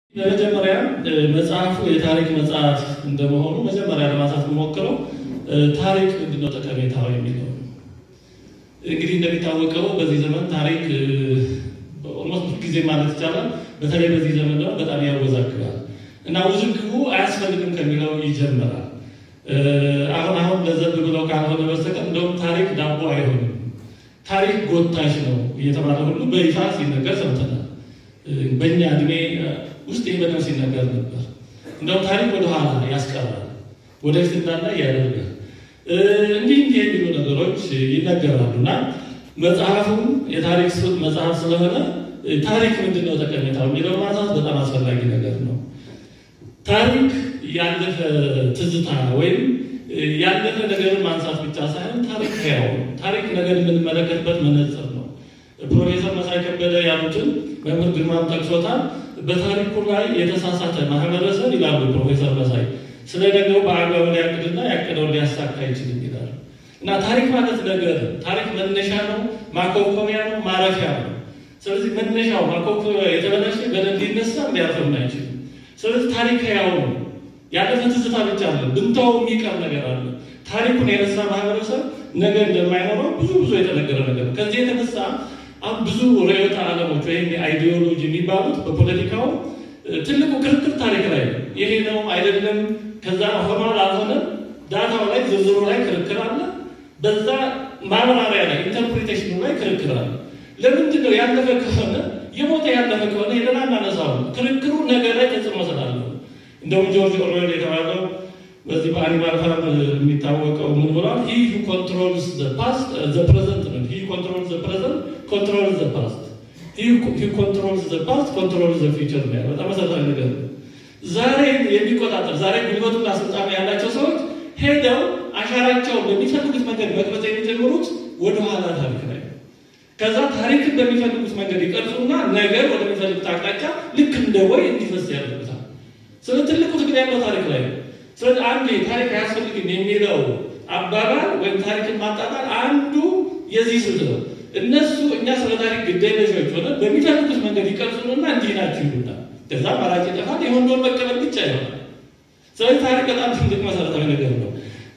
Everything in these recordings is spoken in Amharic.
በመጀመሪያ መጽሐፉ የታሪክ መጽሐፍ እንደመሆኑ መጀመሪያ ለማንሳት የምሞክረው ታሪክ ምንድነው ጠቀሜታው የሚለው እንግዲህ እንደሚታወቀው በዚህ ዘመን ታሪክ ኦልሞስት ጊዜ ማለት ይቻላል በተለይ በዚህ ዘመን ደግሞ በጣም ያወዛግባል እና ውዝግቡ አያስፈልግም ከሚለው ይጀምራል። አሁን አሁን ለዘብ ብለው ካልሆነ በስተቀር እንደውም ታሪክ ዳቦ አይሆንም፣ ታሪክ ጎታሽ ነው እየተባለ ሁሉ በይፋ ሲነገር ሰምተናል። በእኛ እድሜ ውስጥ ይህ በደንብ ሲነገር ነበር። እንደውም ታሪክ ወደኋላ ያስቀራል፣ ወደፊት እንዳለ ያደርጋል። እንዲህ እንዲህ የሚሉ ነገሮች ይነገራሉ እና መጽሐፉም የታሪክ መጽሐፍ ስለሆነ ታሪክ ምንድን ነው ጠቀሜታው የሚለው ማንሳት በጣም አስፈላጊ ነገር ነው። ታሪክ ያለፈ ትዝታ ወይም ያለፈ ነገርን ማንሳት ብቻ ሳይሆን ታሪክ ሕያው ነው። ታሪክ ነገር የምንመለከትበት መነጽር ነው። ፕሮፌሰር መሳይ ከበደ ያሉትን መምህር ግርማም ጠቅሶታል። በታሪኩ ላይ የተሳሳተ ማህበረሰብ ይላሉ ፕሮፌሰር መሳይ ስለ ነገው በአግባቡ ሊያቅድና ያቀደውን ሊያሳካ አይችልም ይላሉ። እና ታሪክ ማለት ነገር ታሪክ መነሻ ነው፣ ማኮብኮቢያ ነው፣ ማረፊያ ነው። ስለዚህ መነሻው ማኮብኮቢያ የተበላሸ በደንብ ሊነሳ ሊያርፍም አይችልም። ስለዚህ ታሪክ ሕያው ነው። ያለፈ ትዝታ ብቻ አለ፣ ብንተው የሚቀር ነገር አለ። ታሪኩን የረሳ ማህበረሰብ ነገር እንደማይኖረው ብዙ ብዙ የተነገረ ነገር ነው። ከዚህ የተነሳ አሁን ብዙ ርዕዮተ ዓለሞች ወይም የአይዲዮሎጂ የሚባሉት በፖለቲካው ትልቁ ክርክር ታሪክ ላይ ነው። ይሄ ነው አይደለም፣ ከዛ ሆኗል አልሆነም፣ ዳታው ላይ ዝርዝሩ ላይ ክርክር አለ። በዛ ማብራሪያ ላይ ኢንተርፕሪቴሽኑ ላይ ክርክር አለ። ለምንድን ነው ያለፈ ከሆነ የሞተ ያለፈ ከሆነ ሄደን አናነሳው። ክርክሩ ነገር ላይ ተጽዕኖ ስላለው እንደውም ጆርጅ ኦርዌል የተባለው በዚህ በአኒማል ፋርም የሚታወቀው ምን ብሏል? ሂ ሁ ኮንትሮልስ ዘ ፓስት ዘ ፕሬዘንት ነው። ሂ ኮንትሮልስ ዘ ፕሬዘንት ኮንትሮልስ ዘ ፓስት ሂ ኮንትሮልስ ዘ ፓስት ኮንትሮልስ ዘ ፊውቸር ነው ያለው። በጣም መሰረታዊ ነገር ነው። ዛሬ የሚቆጣጠር ዛሬ ጉልበቱና ስልጣኑ ያላቸው ሰዎች ሄደው አሻራቸውን በሚፈልጉት መንገድ መቅረጽ የሚጀምሩት ወደኋላ ታሪክ ላይ ከዛ ታሪክን በሚፈልጉት መንገድ ይቀርጹና ነገር ወደሚፈልጉት አቅጣጫ ልክ እንደ ወይ እንዲፈስ ያደርጉታል። ስለ ትልቁ ትግል ያለው ታሪክ ላይ ነው። ስለዚህ አንድ ታሪክ አያስፈልግም የሚለው አባባል ወይም ታሪክን ማጣጣል አንዱ የዚህ ስልት ነው። እነሱ እኛ ስለ ታሪክ ግዴለሾች ሆነ በሚፈልጉት መንገድ ይቀርጹንና እንዲህ ናችሁ ይሉናል። ከዛ አማራጭ ይጠፋል። የሆነውን መቀበል ብቻ ይሆናል። ስለዚህ ታሪክ በጣም ትልቅ መሰረታዊ ነገር ነው።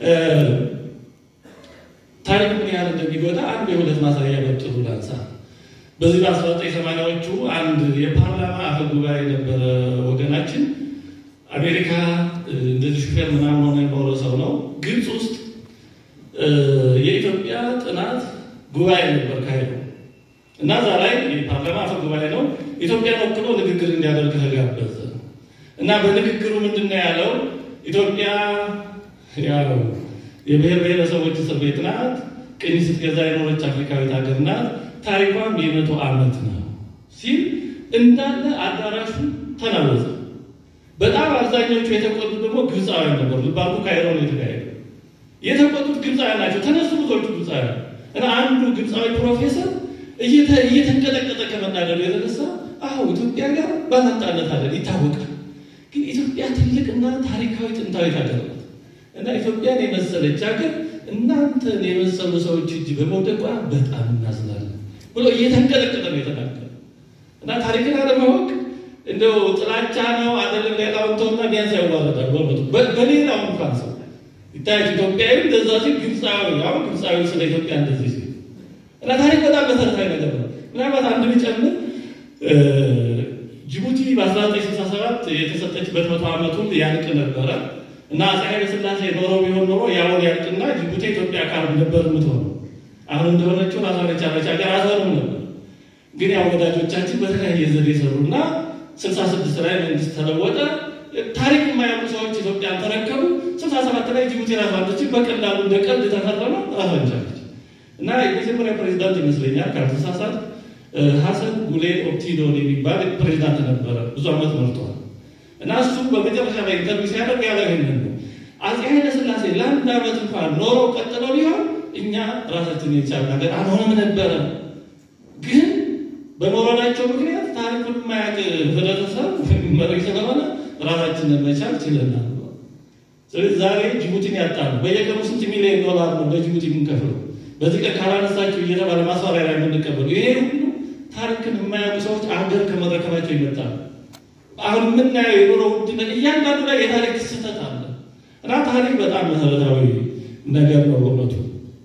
ታሪክ ምን ያህል እንደሚጎዳ አንድ የሁለት ማሳያ በጥሩ ላንሳ። በዚህ በአስራ ዘጠኝ ሰማንያዎቹ አንድ የፓርላማ አፈ ጉባኤ የነበረ ወገናችን አሜሪካ እንደዚህ ሹፌር ምናምን ሆነ የኖረ ሰው ነው። ግብፅ ውስጥ የኢትዮጵያ ጥናት ጉባኤ ነበር ካሄዱ እና እዛ ላይ የፓርላማ አፈ ጉባኤ ነው ኢትዮጵያን ወክሎ ንግግር እንዲያደርግ ተጋበዘ እና በንግግሩ ምንድን ነው ያለው? ኢትዮጵያ ያው የብሔር ብሔረሰቦች እስር ቤት ናት። ቅኝ ስትገዛ የኖረች አፍሪካዊት ሀገር ናት። ታሪኳም የመቶ ዓመት ነው ሲል እንዳለ አዳራሹ ተናወዘ። በጣም አብዛኞቹ የተቆጡት ደግሞ ግብፃውያን ነበሩ። ልባሉ ካይሮ ነው የተካሄደ። የተቆጡት ግብፃውያን ናቸው። ተነሱ ብዙዎቹ ግብፃውያን እና አንዱ ግብፃዊ ፕሮፌሰር እየተንቀጠቀጠ ከመናደዱ የተነሳ አሁ ኢትዮጵያ ጋር ባላንጣነት አለን ይታወቃል። ግን ኢትዮጵያ ትልቅና ታሪካዊ ጥንታዊት ሀገር ናት እና ኢትዮጵያን የመሰለች ሀገር እናንተን የመሰሉ ሰዎች እጅ በመውደቋ በጣም እናዝናለን ብሎ እየተንቀጠቀጠ ነው የተናገረ እና ታሪክን አለማወቅ እንደው ጥላቻ ነው አይደለም። ሌላውን ተውና ቢያንስ ያዋረዳል። በእውነቱ በሌላው እንኳን ሰው ይታያች ኢትዮጵያዊ እንደዛ ሲል ግብፃዊ አሁን ግብፃዊ ስለ ኢትዮጵያ እንደዚህ ሲል እና ታሪክ በጣም መሰረታዊ ነገር ነው። ምናልባት አንድ ብጨምር ጅቡቲ በ1967 የተሰጠችበት መቶ ዓመቱን ያልቅ ነበረ እና አፄ ኃይለ ሥላሴ ኖረው ቢሆን ኖሮ ያውን ያልቅና ጅቡቲ ኢትዮጵያ አካል ነበር የምትሆነው። አሁን እንደሆነችው ራሷን የቻለች ሀገር አትሆንም ነበር። ግን ያው ወዳጆቻችን በተለያየ ዘዴ ሰሩና ስልሳ ስድስት ላይ መንግስት ተለወጠ። ታሪክ የማያውቁ ሰዎች ኢትዮጵያን ተረከቡ። ስልሳ ሰባት ላይ ጅቡቲ ራሷን ትችል በቀላሉ እንደ ቀልድ ተፈረመ፣ ራሷን ቻለች እና የመጀመሪያ ፕሬዚዳንት ይመስለኛል ካልተሳሳት ሀሰን ጉሌድ ኦፕቲዶን የሚባል ፕሬዚዳንት ነበረ። ብዙ ዓመት መርቷል። እና እሱ በመጨረሻ ላይ ኢንተርቪው ሲያደርግ ያለ ይህንን ነው። አፄ ኃይለ ሥላሴ ለአንድ ዓመት እንኳን ኖረው ቀጥለው ቢሆን እኛ ራሳችን የቻልን ሀገር አንሆንም ነበረ ግን በመውረዳቸው ምክንያት ታሪኩን የማያውቅ ህብረተሰብ መሪ ስለሆነ ራሳችንን መቻል ችለናል። ስለዚህ ዛሬ ጅቡቲን ያጣሉ። በየቀኑ ስንት ሚሊዮን ዶላር ነው ለጅቡቲ የምንከፍለው? በዚህ ቀን ካላነሳችሁ እየተባለ ማስፈራሪያ የምንቀበሉ ይሄ ሁሉ ታሪክን የማያውቁ ሰዎች አገር ከመረከባቸው ይመጣል። አሁን የምናየው የኑሮ ውድነት እያንዳንዱ ላይ የታሪክ ስህተት አለ እና ታሪክ በጣም መሰረታዊ ነገር ነው በእውነቱ።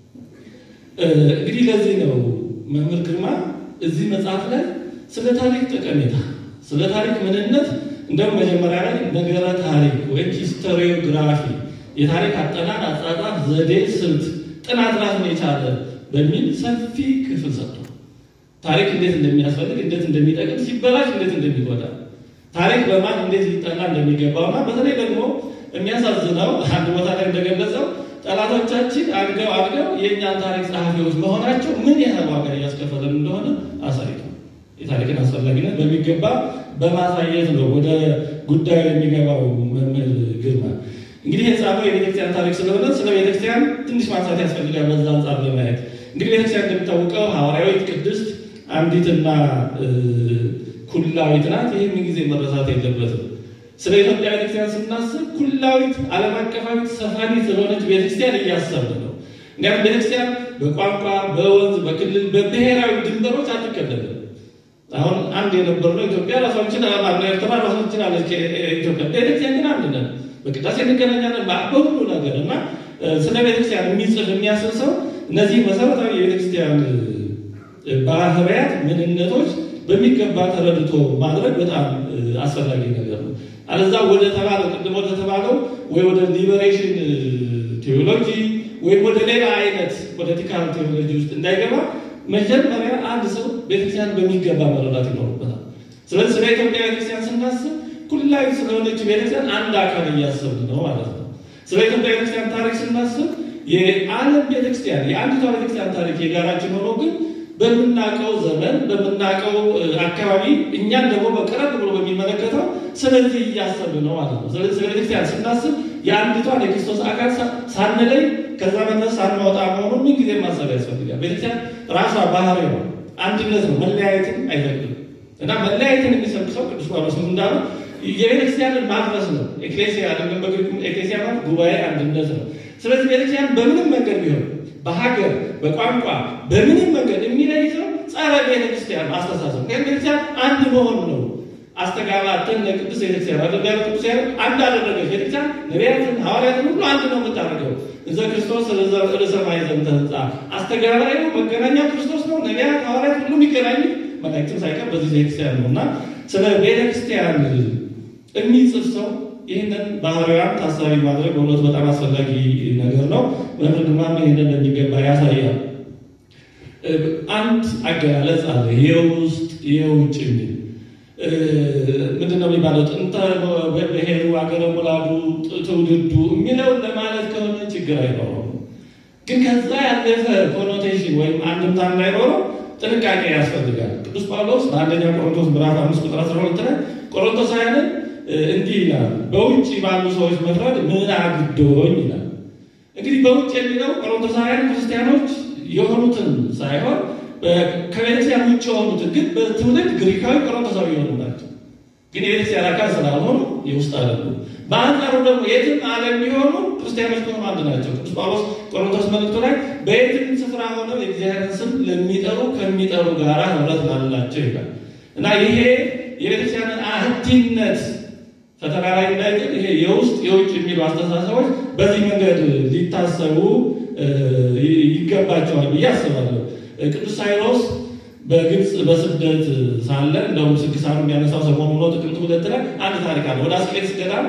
እንግዲህ ለዚህ ነው መምህር ግርማ እዚህ መጽሐፍ ላይ ስለ ታሪክ ጠቀሜታ፣ ስለ ታሪክ ምንነት እንደውም መጀመሪያ ላይ ነገረ ታሪክ ወይም ሂስቶሪዮግራፊ የታሪክ አጠናን፣ አጻጻፍ፣ ዘዴ፣ ስልት፣ ጥናት ራሱን የቻለ በሚል ሰፊ ክፍል ሰጥቷል። ታሪክ እንዴት እንደሚያስፈልግ፣ እንዴት እንደሚጠቅም፣ ሲበላሽ እንዴት እንደሚጎዳ፣ ታሪክ በማን እንዴት ሊጠና እንደሚገባውና በተለይ ደግሞ የሚያሳዝነው አንድ ቦታ ላይ እንደገለጸው ጠላቶቻችን አድገው አድገው የእኛን ታሪክ ጸሐፊዎች መሆናቸው ምን ያህል ዋጋ እያስከፈለን እንደሆነ አሳይቷል። የታሪክን አስፈላጊነት በሚገባ በማሳየት ነው ወደ ጉዳዩ የሚገባው መምህር ግርማ። እንግዲህ የጻፈው የቤተክርስቲያን ታሪክ ስለሆነ ስለ ቤተክርስቲያን ትንሽ ማንሳት ያስፈልጋል። በዛ አንጻር ለማየት እንግዲህ ቤተክርስቲያን እንደሚታወቀው ሐዋርያዊት፣ ቅድስት፣ አንዲትና ኩላዊት ናት። ይህ ምን ጊዜ መረሳት የለበትም። ስለ ኢትዮጵያ ቤተክርስቲያን ስናስብ ኩላዊት ዓለም አቀፋዊት ሰፋኒ ስለሆነች ቤተክርስቲያን እያሰብን ነው። እንዲያም ቤተክርስቲያን በቋንቋ በወንዝ በክልል በብሔራዊ ድንበሮች አትከለልም። አሁን አንድ የነበርነው ኢትዮጵያ ራሷን ችላ ማነው ኤርትራ ራሷን ችላለች። ኢትዮጵያ ቤተክርስቲያን ግን አንድ ነን። በቅዳሴ እንገናኛለን በሁሉ ነገር እና ስለ ቤተክርስቲያን የሚጽፍ የሚያስብ ሰው እነዚህ መሰረታዊ የቤተክርስቲያን ባህርያት ምንነቶች በሚገባ ተረድቶ ማድረግ በጣም አስፈላጊ ነገር ነው። አለዛ ወደ ተባለው ቅድም ወደ ተባለው ወይ ወደ ሊበሬሽን ቴዎሎጂ ወይም ወደ ሌላ አይነት ፖለቲካል ቴዎሎጂ ውስጥ እንዳይገባ መጀመሪያ አንድ ሰው ቤተክርስቲያን በሚገባ መረዳት ይኖርበታል። ስለዚህ ስለ ኢትዮጵያ ቤተክርስቲያን ስናስብ ኩላዊ ስለሆነች ቤተክርስቲያን አንድ አካል እያሰብን ነው ማለት ነው። ስለ ኢትዮጵያ ቤተክርስቲያን ታሪክ ስናስብ የዓለም ቤተክርስቲያን የአንዲቷ ቤተክርስቲያን ታሪክ የጋራችን ሆኖ ግን በምናውቀው ዘመን በምናውቀው አካባቢ እኛን ደግሞ በቀረብ ብሎ በሚመለከተው ስለዚህ እያሰብን ነው ማለት ነው። ስለዚህ ስለ ቤተክርስቲያን ስናስብ የአንዲቷን የክርስቶስ አካል ሳንለይ ከዛ መንፈስ ሳንወጣ መሆኑን ምን ጊዜ ማሰብ ያስፈልጋል። ቤተክርስቲያን ራሷ ባህሪ ነው፣ አንድነት ነው፣ መለያየትን አይፈቅድም እና መለያየትን የሚሰብክ ሰው ቅዱስ ጳውሎስ እንዳለው የቤተክርስቲያንን ማድረስ ነው። ኤክሌሲያ አይደለም በግሪክ ኤክሌሲያ ማለት ጉባኤ አንድነት ነው። ስለዚህ ቤተክርስቲያን በምንም መንገድ ቢሆን በሀገር በቋንቋ በምንም መንገድ የሚለይ ሰው ጸረ ቤተክርስቲያን አስተሳሰብ ግን ቤተክርስቲያን አንድ መሆን ነው። አስተጋባተን ለቅዱስ ቤተክርስቲያን አደጋ ቅዱስ አንድ አደረገች ቤተክርስቲያን ነቢያትን ሐዋርያትን ሁሉ አንድ ነው የምታደርገው እዘ ክርስቶስ ርዕሰ ማዕዘን ተህንጻ አስተጋባዩ መገናኛ ክርስቶስ ነው። ነቢያት ሐዋርያት ሁሉ የሚገናኙ መላእክትም ሳይቀር በዚህ ቤተክርስቲያን ነው እና ስለ ቤተክርስቲያን የሚጽፍ ሰው ይህንን ባህሪዋን ታሳቢ ማድረግ በእውነቱ በጣም አስፈላጊ ነገር ነው። መምህር ግርማም ይህንን እንደሚገባ ያሳያል። አንድ አገላለጽ አለ፣ የውስጥ የውጭ የሚል ምንድን ነው የሚባለው? ጥንተ ብሔሩ አገረ ሙላዱ ትውልዱ የሚለውን ለማለት ከሆነ ችግር አይኖረውም። ግን ከዛ ያለፈ ኮኖቴሽን ወይም አንድምታ እንዳይኖረው ጥንቃቄ ያስፈልጋል። ቅዱስ ጳውሎስ በአንደኛ ቆሮንቶስ ምዕራፍ አምስት ቁጥር አስራ ሁለት ላይ ቆሮንቶሳውያንን እንዲህ ይላል፣ በውጭ ባሉ ሰዎች መፍረድ ምን አግዶኝ ይላል። እንግዲህ በውጭ የሚለው ቆሮንቶሳውያን ክርስቲያኖች የሆኑትን ሳይሆን ከቤተክርስቲያን ውጭ የሆኑትን ግን በትውልድ ግሪካዊ ቆሮንቶሳዊ የሆኑ ናቸው። ግን የቤተክርስቲያን አካል ስላልሆኑ የውስጥ አይደሉም። በአንጻሩ ደግሞ የትም ዓለም የሚሆኑ ክርስቲያኖች ከሆኑ አንድ ናቸው። ቅዱስ ጳውሎስ ቆሮንቶስ መልእክቱ ላይ በየትም ስፍራ ሆነው የእግዚአብሔርን ስም ለሚጠሩ ከሚጠሩ ጋር ህብረት ላላቸው ይላል እና ይሄ የቤተክርስቲያንን አህቲነት ፈተና ላይ እንዳይጥል ይሄ የውስጥ የውጭ የሚሉ አስተሳሰቦች በዚህ መንገድ ሊታሰቡ ይገባቸዋል ብዬ አስባለሁ። ቅዱስ ሳይሮስ በግብፅ በስደት ሳለ እንደውም ስንክሳሩ የሚያነሳው ሰሞኑ ነው። ጥቅምት ሁለት ላይ አንድ ታሪክ አለ። ወደ አስቄጥስ ገዳም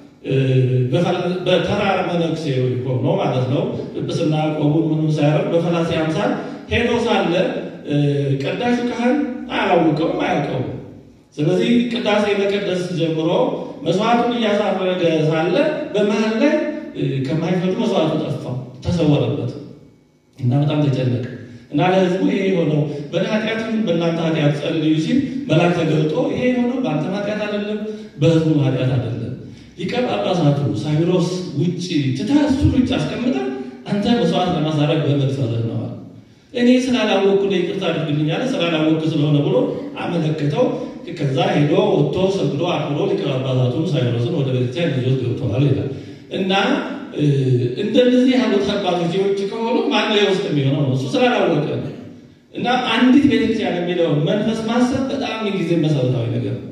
በተራር መነኩሴ ሆኖ ማለት ነው ጵጵስና ቆቡን ምንም ሳያረግ በፈላሴ አምሳል ሄዶ ሳለ ቀዳሹ ካህን አያላውቀውም አያውቀውም። ስለዚህ ቅዳሴ መቀደስ ጀምሮ መስዋዕቱን እያሳረገ ሳለ በመሀል ላይ ከማይፈቱ መስዋዕቱ ጠፋው፣ ተሰወረበት እና በጣም ተጨነቀ እና ለህዝቡ ይሄ የሆነው በእኔ ኃጢአት በእናንተ ኃጢአት ጸልዩ ሲል መልአክ ተገልጦ ይሄ የሆነው በአንተ ኃጢአት አይደለም፣ በህዝቡ ኃጢአት አይደለም። ሊቀ ጳጳሳቱ ሳዊሮስ ውጭ ትተህ እሱን ውጭ አስቀምጠ አንተ መስዋዕት ለማሳረግ በመድፈርህ ነዋል። እኔ ስላላወቅኩ ይቅርታ አድርግልኝ አለ። ስላላወቅኩ ስለሆነ ብሎ አመለክተው ከዛ ሄዶ ወጥቶ ሰግዶ አክብሮ ሊቀ ጳጳሳቱን ሳዊሮስን ወደ ቤተክርስቲያን ይዞት ገብተዋል ይላል እና እንደነዚህ ያሉት አባቶች የውጭ ከሆኑ ማነው የውስጥ የሚሆነው ነው? እሱ ስላላወቀ እና አንዲት ቤተክርስቲያን የሚለውን መንፈስ ማሰብ በጣም ጊዜ መሰረታዊ ነገር ነው።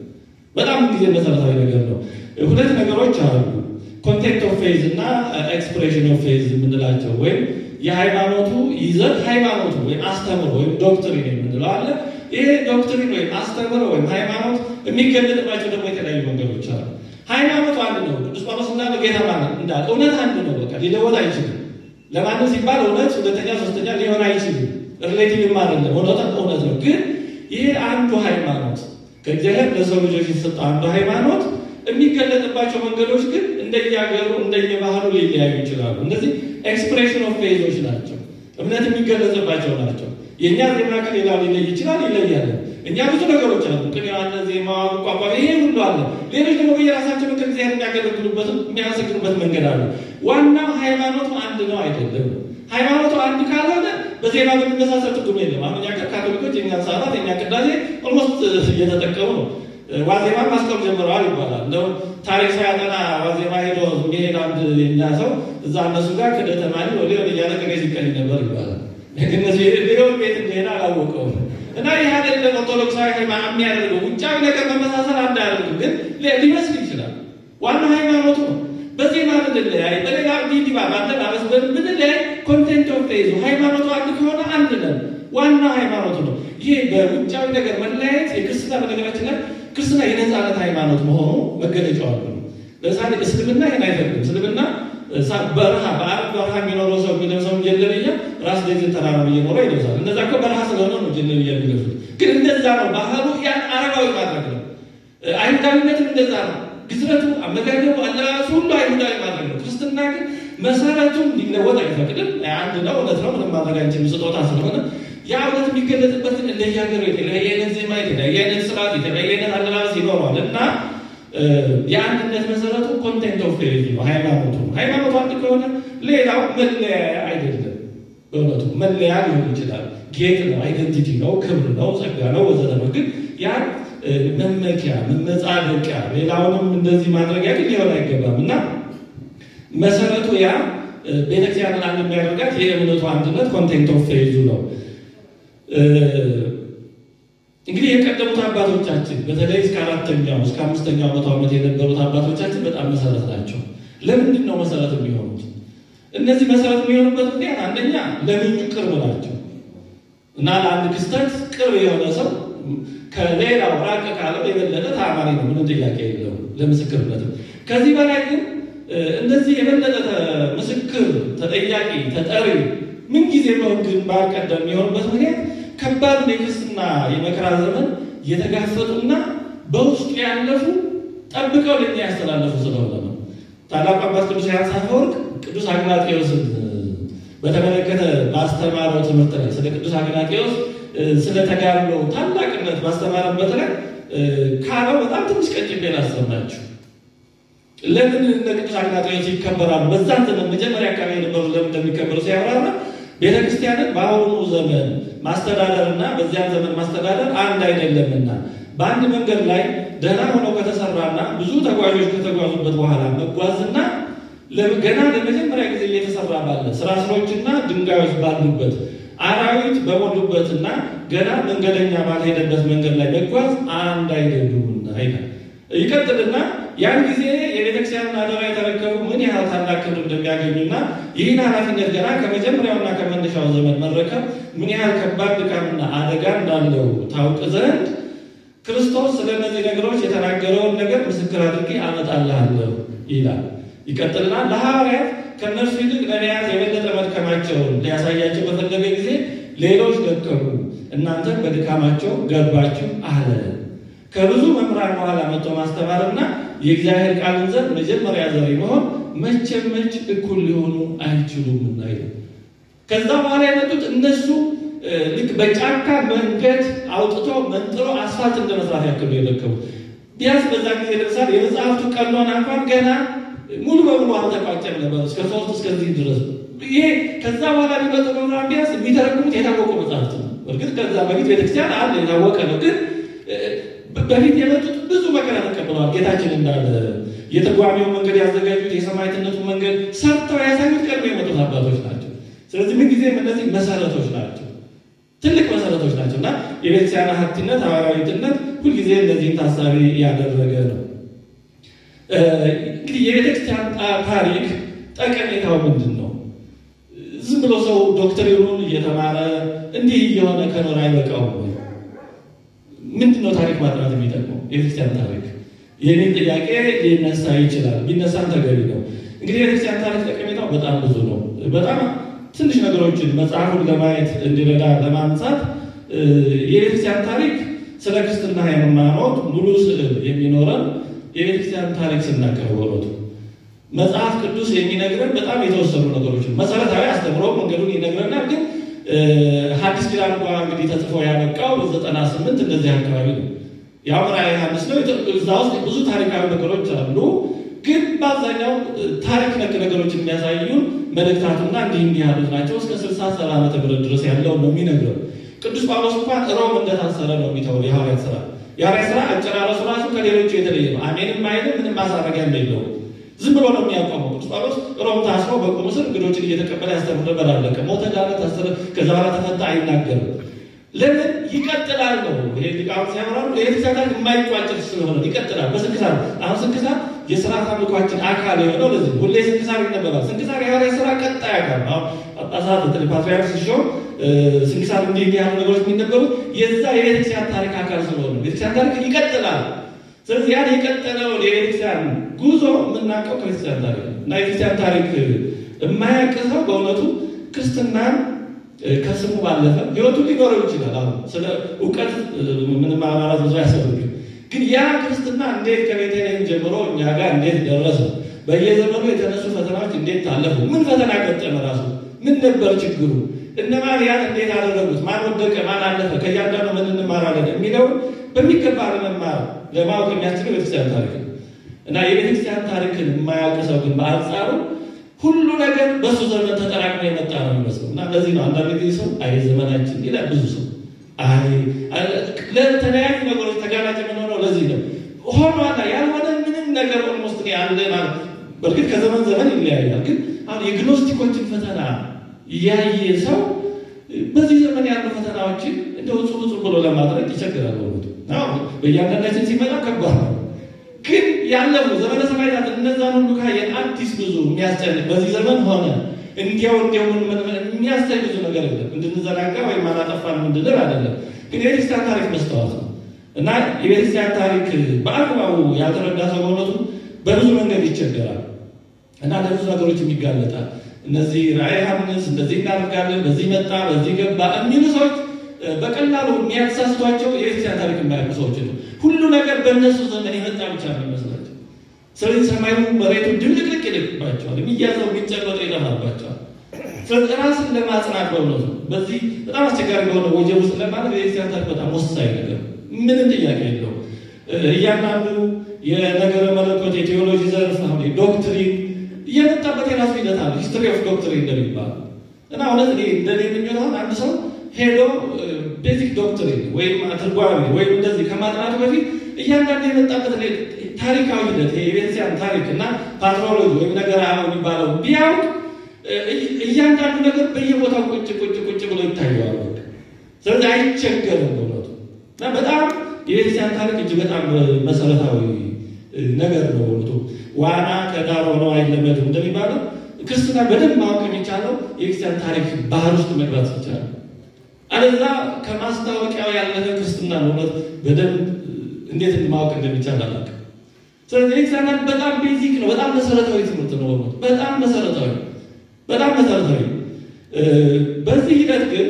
በጣም ጊዜ መሰረታዊ ነገር ነው። ሁለት ነገሮች አሉ። ኮንቴንት ኦፍ ፌዝ እና ኤክስፕሬሽን ኦፍ ፌዝ የምንላቸው ወይም የሃይማኖቱ ይዘት ሃይማኖቱ ወይም አስተምሮ ወይም ዶክትሪን የምንለው አለ። ይሄ ዶክትሪን ወይም አስተምሮ ወይም ሃይማኖት የሚገለጥባቸው ደግሞ የተለያዩ መንገዶች አሉ። ሃይማኖቱ አንድ ነው። ቅዱስ ጳውሎስ እንዳለ ጌታ ማለት እንዳለ እውነት አንድ ነው። በቃ ሊለወጥ አይችልም። ለማንም ሲባል እውነት ሁለተኛ ሶስተኛ ሊሆን አይችልም። ሪሌቲቭ አይደለም። እውነት እውነት ነው። ግን ይሄ አንዱ ሃይማኖት ከእግዚአብሔር ለሰው ልጆች የተሰጠ አንዱ ሃይማኖት የሚገለጥባቸው መንገዶች ግን እንደየሀገሩ እንደየባህሉ ሊለያዩ ይችላሉ። እነዚህ ኤክስፕሬሽን ኦፍ ፌዞች ናቸው። እምነት የሚገለጽባቸው ናቸው። የእኛ ዜማ ከሌላው ሊለይ ይችላል፣ ይለያል። እኛ ብዙ ነገሮች አሉ። ቅን ያለ ዜማ፣ ቋንቋ፣ ይሄ ሁሉ አለ። ሌሎች ደግሞ በየራሳቸው ምክር እግዚአብሔር የሚያገለግሉበት የሚያመሰግኑበት መንገድ አለ። ዋናው ሃይማኖቱ አንድ ነው አይደለም። ሃይማኖቱ አንድ ካልሆነ በዜማ በሚመሳሰል ትርጉም የለም። አሁን እኛ ካቶሊኮች የኛ ሰዓታት የኛ ቅዳሴ ኦልሞስት እየተጠቀሙ ነው። ዋዜማ ማስቆም ጀምረዋል ይባላል። እንደው ታሪክ ሳያጠና ዋዜማ ሄዶ የሚሄድ አንድ የኛ ሰው እዛ እነሱ ጋር ክደተማኒ ወደ እያለ ቅኔ ሲቀኝ ነበር ይባላል። እነዚህ ሌሎች ቤት እንደሄደ አላወቀውም። እና ይህ አይደለም ኦርቶዶክሳዊ የሚያደርገው ውጫዊ ነገር መመሳሰል አንድ አያደርግም፣ ግን ሊመስል ይችላል። ዋናው ሃይማኖቱ ነው። በዚህ ማለት ብንለያይ በሌላ ዲዲባ ባለባበስ ብንለያይ ኮንቴንት ኦፍ ፌዙ ሃይማኖቱ አንድ ከሆነ አንድ ነን። ዋናው ሃይማኖቱ ነው። ይሄ በውጫዊ ነገር መለያየት የክርስትና በነገራችን ላይ ክርስትና የነፃነት ሃይማኖት መሆኑ መገለጫው ነው። ለምሳሌ እስልምና ይህን አይፈቅድም። እስልምና በረሃ በአረብ በረሃ የሚኖረው ሰው የሚለብሰው ጀለብያ ራስ ደጅን ተራራ እየኖረ ይለብሳል። እነዛ እኮ በረሃ ስለሆነ ነው ጀለብያ የሚለብሱት። ግን እንደዛ ነው ባህሉ፣ ያን አረባዊ ማድረግ ነው። አይሁዳዊነትም እንደዛ ነው። ግዝረቱ፣ አመጋገቡ፣ አለባበሱ ሁሉ አይሁዳዊ ማድረግ ነው። ክርስትና ግን መሰረቱን ሊለወጥ አይፈቅድም። አንድ ነው፣ እውነት ነው። ምንም ማድረግ አንችልም፣ ስጦታ ስለሆነ ያ እውነት የሚገለጥበትን እንደየሀገሩ የተለያየ አይነት ዜማ፣ የተለያየ አይነት ስርዓት፣ የተለያየ አይነት አለባበስ ይኖረዋል እና የአንድነት መሰረቱ ኮንቴንት ኦፍ ፌዝ ነው፣ ሃይማኖቱ ነው። ሃይማኖቱ አንድ ከሆነ ሌላው መለያ አይደለም። በእውነቱ መለያ ሊሆን ይችላል፣ ጌጥ ነው፣ አይደንቲቲ ነው፣ ክብር ነው፣ ጸጋ ነው ወዘተ ነው። ግን ያ መመኪያ መመጻደቂያ፣ ሌላውንም እንደዚህ ማድረጊያ ግን ሊሆን አይገባም እና መሰረቱ ያ ቤተክርስቲያንን አንድ የሚያደርጋት የእምነቱ አንድነት ኮንቴንት ኦፍ ፌዙ ነው። እንግዲህ የቀደሙት አባቶቻችን በተለይ እስከ አራተኛው እስከ አምስተኛው መቶ ዓመት የነበሩት አባቶቻችን በጣም መሰረት ናቸው። ለምንድን ነው መሰረት የሚሆኑት? እነዚህ መሰረት የሚሆኑበት ምክንያት አንደኛ ለምንጩ ቅርብ ናቸው እና ለአንድ ክስተት ቅርብ የሆነ ሰው ከሌላው ራቅ ካለው የበለጠ ተአማኒ ነው። ምንም ጥያቄ የለውም ለምስክርነት። ከዚህ በላይ ግን እነዚህ የበለጠ ምስክር፣ ተጠያቂ፣ ተጠሪ ምንጊዜ ግንባር ቀደም የሚሆኑበት ምክንያት ከባዱን የክርስትና የመከራ ዘመን የተጋፈጡና በውስጡ ያለፉ ጠብቀው ለኛ ያስተላለፉ ስለሆነ ነው። ታላቁ አባት ቅዱስ ዮሐንስ አፈወርቅ ቅዱስ አግናጤዎስን በተመለከተ ባስተማረው ትምህርት ላይ ስለ ቅዱስ አግናጤዎስ ስለ ተጋድሎ ታላቅነት ባስተማረበት ላይ ካለው በጣም ትንሽ ቀጭቤ ላሰማችሁ። ለምን እነ ቅዱስ አግናጤዎስ ይከበራሉ? በዛን ዘመን መጀመሪያ አካባቢ የነበሩ ለምን እንደሚከበሩ ሲያብራራ ቤተክርስቲያንን በአሁኑ ዘመን ማስተዳደርና በዚያን ዘመን ማስተዳደር አንድ አይደለምና በአንድ መንገድ ላይ ደህና ሆነው ከተሰራና ብዙ ተጓዦች ከተጓዙበት በኋላ መጓዝና ገና ለመጀመሪያ ጊዜ እየተሰራ ባለ ስራስሮችና ድንጋዮች ባሉበት አራዊት በሞሉበትና ገና መንገደኛ ባልሄደበት መንገድ ላይ መጓዝ አንድ አይደሉምና ይላል። ይቀጥልና ያን ጊዜ የቤተክርስቲያንን አደራ የተረከቡ ምን ያህል ታላቅ ክብር እንደሚያገኙና ይህን ኃላፊነት ገና ከመጀመሪያውና ከመነሻው ዘመን መረከብ ምን ያህል ከባድ ድካምና አደጋ እንዳለው ታውቅ ዘንድ ክርስቶስ ስለ እነዚህ ነገሮች የተናገረውን ነገር ምስክር አድርጌ አመጣልሃለሁ ይላል። ይቀጥልና ለሐዋርያት ከእነርሱ ይልቅ ለመያዝ የበለጠ መድከማቸውን ሊያሳያቸው በፈለገ ጊዜ ሌሎች ደከሙ፣ እናንተም በድካማቸው ገባችሁ አለ። ከብዙ መምህራን በኋላ መጥቶ ማስተማርና የእግዚአብሔር ቃልን ዘር መጀመሪያ ዘር መሆን መቼም መች እኩል ሊሆኑ አይችሉምና ይላል። ከዛ በኋላ የመጡት እነሱ ልክ በጫካ መንገድ አውጥቶ መንጥሮ አስፋልት እንደ መስራት ያክሉ የደከሙ ቢያንስ በዛ ጊዜ ለምሳሌ የመጽሐፍቱ ቀኖና እንኳን ገና ሙሉ በሙሉ አልተቋጨም ነበር። እስከ ሶስት እስከዚህ ድረስ ይሄ ከዛ በኋላ ሊመጡ መምህራን ቢያንስ የሚተረጉሙት የታወቁ መጽሐፍት ነው። እርግጥ ከዛ በፊት ቤተክርስቲያን አለ የታወቀ ነው። ግን በፊት የመጡት ብዙ መከራ ተቀብለዋል። ጌታችን እንዳለ የትርጓሜውን መንገድ ያዘጋጁት የሰማዕትነቱን መንገድ ሰርተው ያሳዩት ቀድሞ የመጡት አባቶች ናቸው። ስለዚህ ምን ጊዜም እነዚህ መሰረቶች ናቸው። ትልቅ መሰረቶች ናቸው እና የቤተክርስቲያን ሀብትነት ሐዋርያዊትነት ሁልጊዜ እነዚህን ታሳቢ ያደረገ ነው። እንግዲህ የቤተክርስቲያን ታሪክ ጠቀሜታው ምንድን ነው? ዝም ብሎ ሰው ዶክትሪኑን እየተማረ እንዲህ እየሆነ ከኖር አይበቃውም ወይ? ምንድን ነው ታሪክ ማጥናት የሚጠቅመው? የቤተክርስቲያን ታሪክ የሚል ጥያቄ ሊነሳ ይችላል። ቢነሳም ተገቢ ነው። እንግዲህ የቤተክርስቲያን ታሪክ ጠቀሜታው በጣም ብዙ ነው። በጣም ትንሽ ነገሮችን መጽሐፉን ለማየት እንዲረዳ ለማንሳት የቤተክርስቲያን ታሪክ ስለ ክርስትና ሃይማኖት ሙሉ ስዕል የሚኖረን የቤተክርስቲያን ታሪክ ስናቀርበሎቱ መጽሐፍ ቅዱስ የሚነግረን በጣም የተወሰኑ ነገሮችን መሰረታዊ አስተምሮ መንገዱን ይነግረናል። ግን ሐዲስ ኪዳን እንኳ እንግዲህ ተጽፎ ያበቃው በዘጠና ስምንት እንደዚህ አካባቢ ነው። ያው ራዕየ ዮሐንስ ነው። እዛ ውስጥ ብዙ ታሪካዊ ነገሮች አሉ። ግን በአብዛኛው ታሪክ ነክ ነገሮች የሚያሳዩን መልእክታቱና እንዲህ እንዲህ ያሉት ናቸው። እስከ ስልሳ ሰባ ዓመተ ምህረት ድረስ ያለው ነው የሚነግረው። ቅዱስ ጳውሎስ እንኳን ሮም እንደታሰረ ነው የሚተው የሐዋርያት ስራ የሐዋርያት ስራ አጨራረሱ ራሱ ከሌሎቹ የተለየ ነው። አሜንም አይልም፣ ምንም ማሳረጊያ የለውም። ዝም ብሎ ነው የሚያቋመው። ቅዱስ ጳውሎስ ሮም ታስሮ በቁም እስር እንግዶችን እየተቀበለ ያስተምር ነበር። አለቀ። ሞተ፣ ዳነ፣ ታሰረ፣ ከዛ በኋላ ተፈታ፣ አይናገርም። ለምን ይቀጥላል ነው ይሄ ሊቃውንት ሲያምራሉ። የቤተክርስቲያን ታሪክ የማይቋጭ ስለሆነ ይቀጥላል። በስንክሳር አሁን ስንክሳር የስርዓት አምልኳችን አካል የሆነው ለዚህ ሁሌ ስንክሳር ይነበባል። ስንክሳር የሐዋርያት ስራ ቀጣይ አካል ነው። ጳጳሳት ፓትርያርክ ሲሾም ስንክሳር እንዲህ እንዲህ ያሉ ነገሮች የሚነበሩት የዛ የቤተክርስቲያን ታሪክ አካል ስለሆነ ቤተክርስቲያን ታሪክ ይቀጥላል። ስለዚህ ያን የቀጠለው የቤተክርስቲያን ጉዞ የምናውቀው ከቤተክርስቲያን ታሪክ ነው እና የቤተክርስቲያን ታሪክ የማያውቅ ሰው በእውነቱ ክርስትናን ከስሙ ባለፈ ህይወቱ ሊኖረው ይችላል። አሁን ስለ እውቀት ምንም ማብራራት ብዙ አያስፈልግም። ግን ያ ክርስትና እንዴት ከቤተልሔም ጀምሮ እኛ ጋር እንዴት ደረሰ፣ በየዘመኑ የተነሱ ፈተናዎች እንዴት ታለፉ፣ ምን ፈተና ገጠመ፣ ራሱ ምን ነበር ችግሩ፣ እነማን ያን እንዴት አደረጉት፣ ማን ወደቀ፣ ማን አለፈ፣ ከእያንዳንዱ ምን እንማራለን የሚለውን በሚገባ ለመማር ለማወቅ የሚያስችለው ቤተክርስቲያን ታሪክ ነው እና የቤተክርስቲያን ታሪክን የማያውቅ ሰው ግን በአንጻሩ ሁሉ ነገር በእሱ ዘመን ተጠራቅሞ የመጣ ነው የሚመስለው እና ለዚህ ነው አንዳንድ ጊዜ ሰው አይ ዘመናችን ይላል ብዙ ሰው አይ ለተለያዩ ነገሮች ተጋላጭ የምንሆነው ለዚህ ነው ሆኗላ ያልሆነ ምንም ነገር ኦልሞስት አለ ማለት በእርግጥ ከዘመን ዘመን ይለያያል ግን አሁን የግኖስቲኮችን ፈተና ያየ ሰው በዚህ ዘመን ያሉ ፈተናዎችን እንደው ጽሉ ጽሉ ብሎ ለማድረግ ይቸግራል በእውነቱ በእያንዳንዳችን ሲመጣ ከባድ ነው ግን ያለፉ ዘመነ ሰማዕታት እነዛን ሁሉ ካየን አዲስ ብዙ የሚያስጨንቅ በዚህ ዘመን ሆነ እንዲያው እንዲያው የሚያስጨንቅ ብዙ ነገር የለም። እንድንዘናጋ ወይም አላጠፋን እንድንል አይደለም። ግን የቤተክርስቲያን ታሪክ መስተዋት ነው እና የቤተክርስቲያን ታሪክ በአግባቡ ያልተረዳ ሰው በእውነቱ በብዙ መንገድ ይቸገራል እና ለብዙ ነገሮች የሚጋለጣል። እነዚህ ራዕየ ዮሐንስ እንደዚህ እናደርጋለን፣ በዚህ መጣ፣ በዚህ ገባ የሚሉ ሰዎች በቀላሉ የሚያተሳስቷቸው የቤተክርስቲያን ታሪክ የማያውቁ ሰዎች ነው። ሁሉ ነገር በእነሱ ዘመን የመጣ ብቻ ነው የሚመስላቸው። ስለዚህ ሰማዩ መሬቱ ድብልቅልቅ ይልቅባቸዋል። የሚያዘው የሚጨበጠው ይጠፋባቸዋል። ስለዚህ ራስን ለማጽናት በእውነቱ በዚህ በጣም አስቸጋሪ በሆነ ወጀብ ውስጥ ለማለት የቤተክርስቲያን ታሪክ በጣም ወሳኝ ነገር ምንም ጥያቄ የለው። እያንዳንዱ የነገረ መለኮት የቴዎሎጂ ዘርፍ አሁን ዶክትሪን እየመጣበት የራሱ ሂደት አለ። ሂስትሪ ኦፍ ዶክትሪን እንደሚባል እና እውነት እንደኔ የምኞት አንድ ሰው ሄዶ ቤዚክ ዶክትሪን ወይም አትርጓሚ ወይም እንደዚህ ከማጥናቱ በፊት እያንዳንዱ የመጣበት ታሪካዊ ሂደት የቤተክርስቲያን ታሪክ እና ፓትሮሎጂ ወይም ነገር አሁ የሚባለው ቢያውቅ እያንዳንዱ ነገር በየቦታው ቁጭ ቁጭ ቁጭ ብሎ ይታየዋል። ስለዚህ አይቸገርም በእውነቱ እና በጣም የቤተክርስቲያን ታሪክ እጅግ በጣም መሰረታዊ ነገር ነው በእውነቱ። ዋና ከዳር ሆኖ አይለመድም እንደሚባለው ክርስትና በደንብ ማወቅ የሚቻለው የቤተክርስቲያን ታሪክ ባህር ውስጥ መግባት ይቻላል። አለዛ ከማስታወቂያው ያለፈ ክርስትና እውነት በደንብ እንዴት ማወቅ እንደሚቻል አላውቅም። ስለዚህ ቤተክርስቲያን በጣም ቤዚክ ነው፣ በጣም መሰረታዊ ትምህርት ነው። በጣም መሰረታዊ በጣም መሰረታዊ። በዚህ ሂደት ግን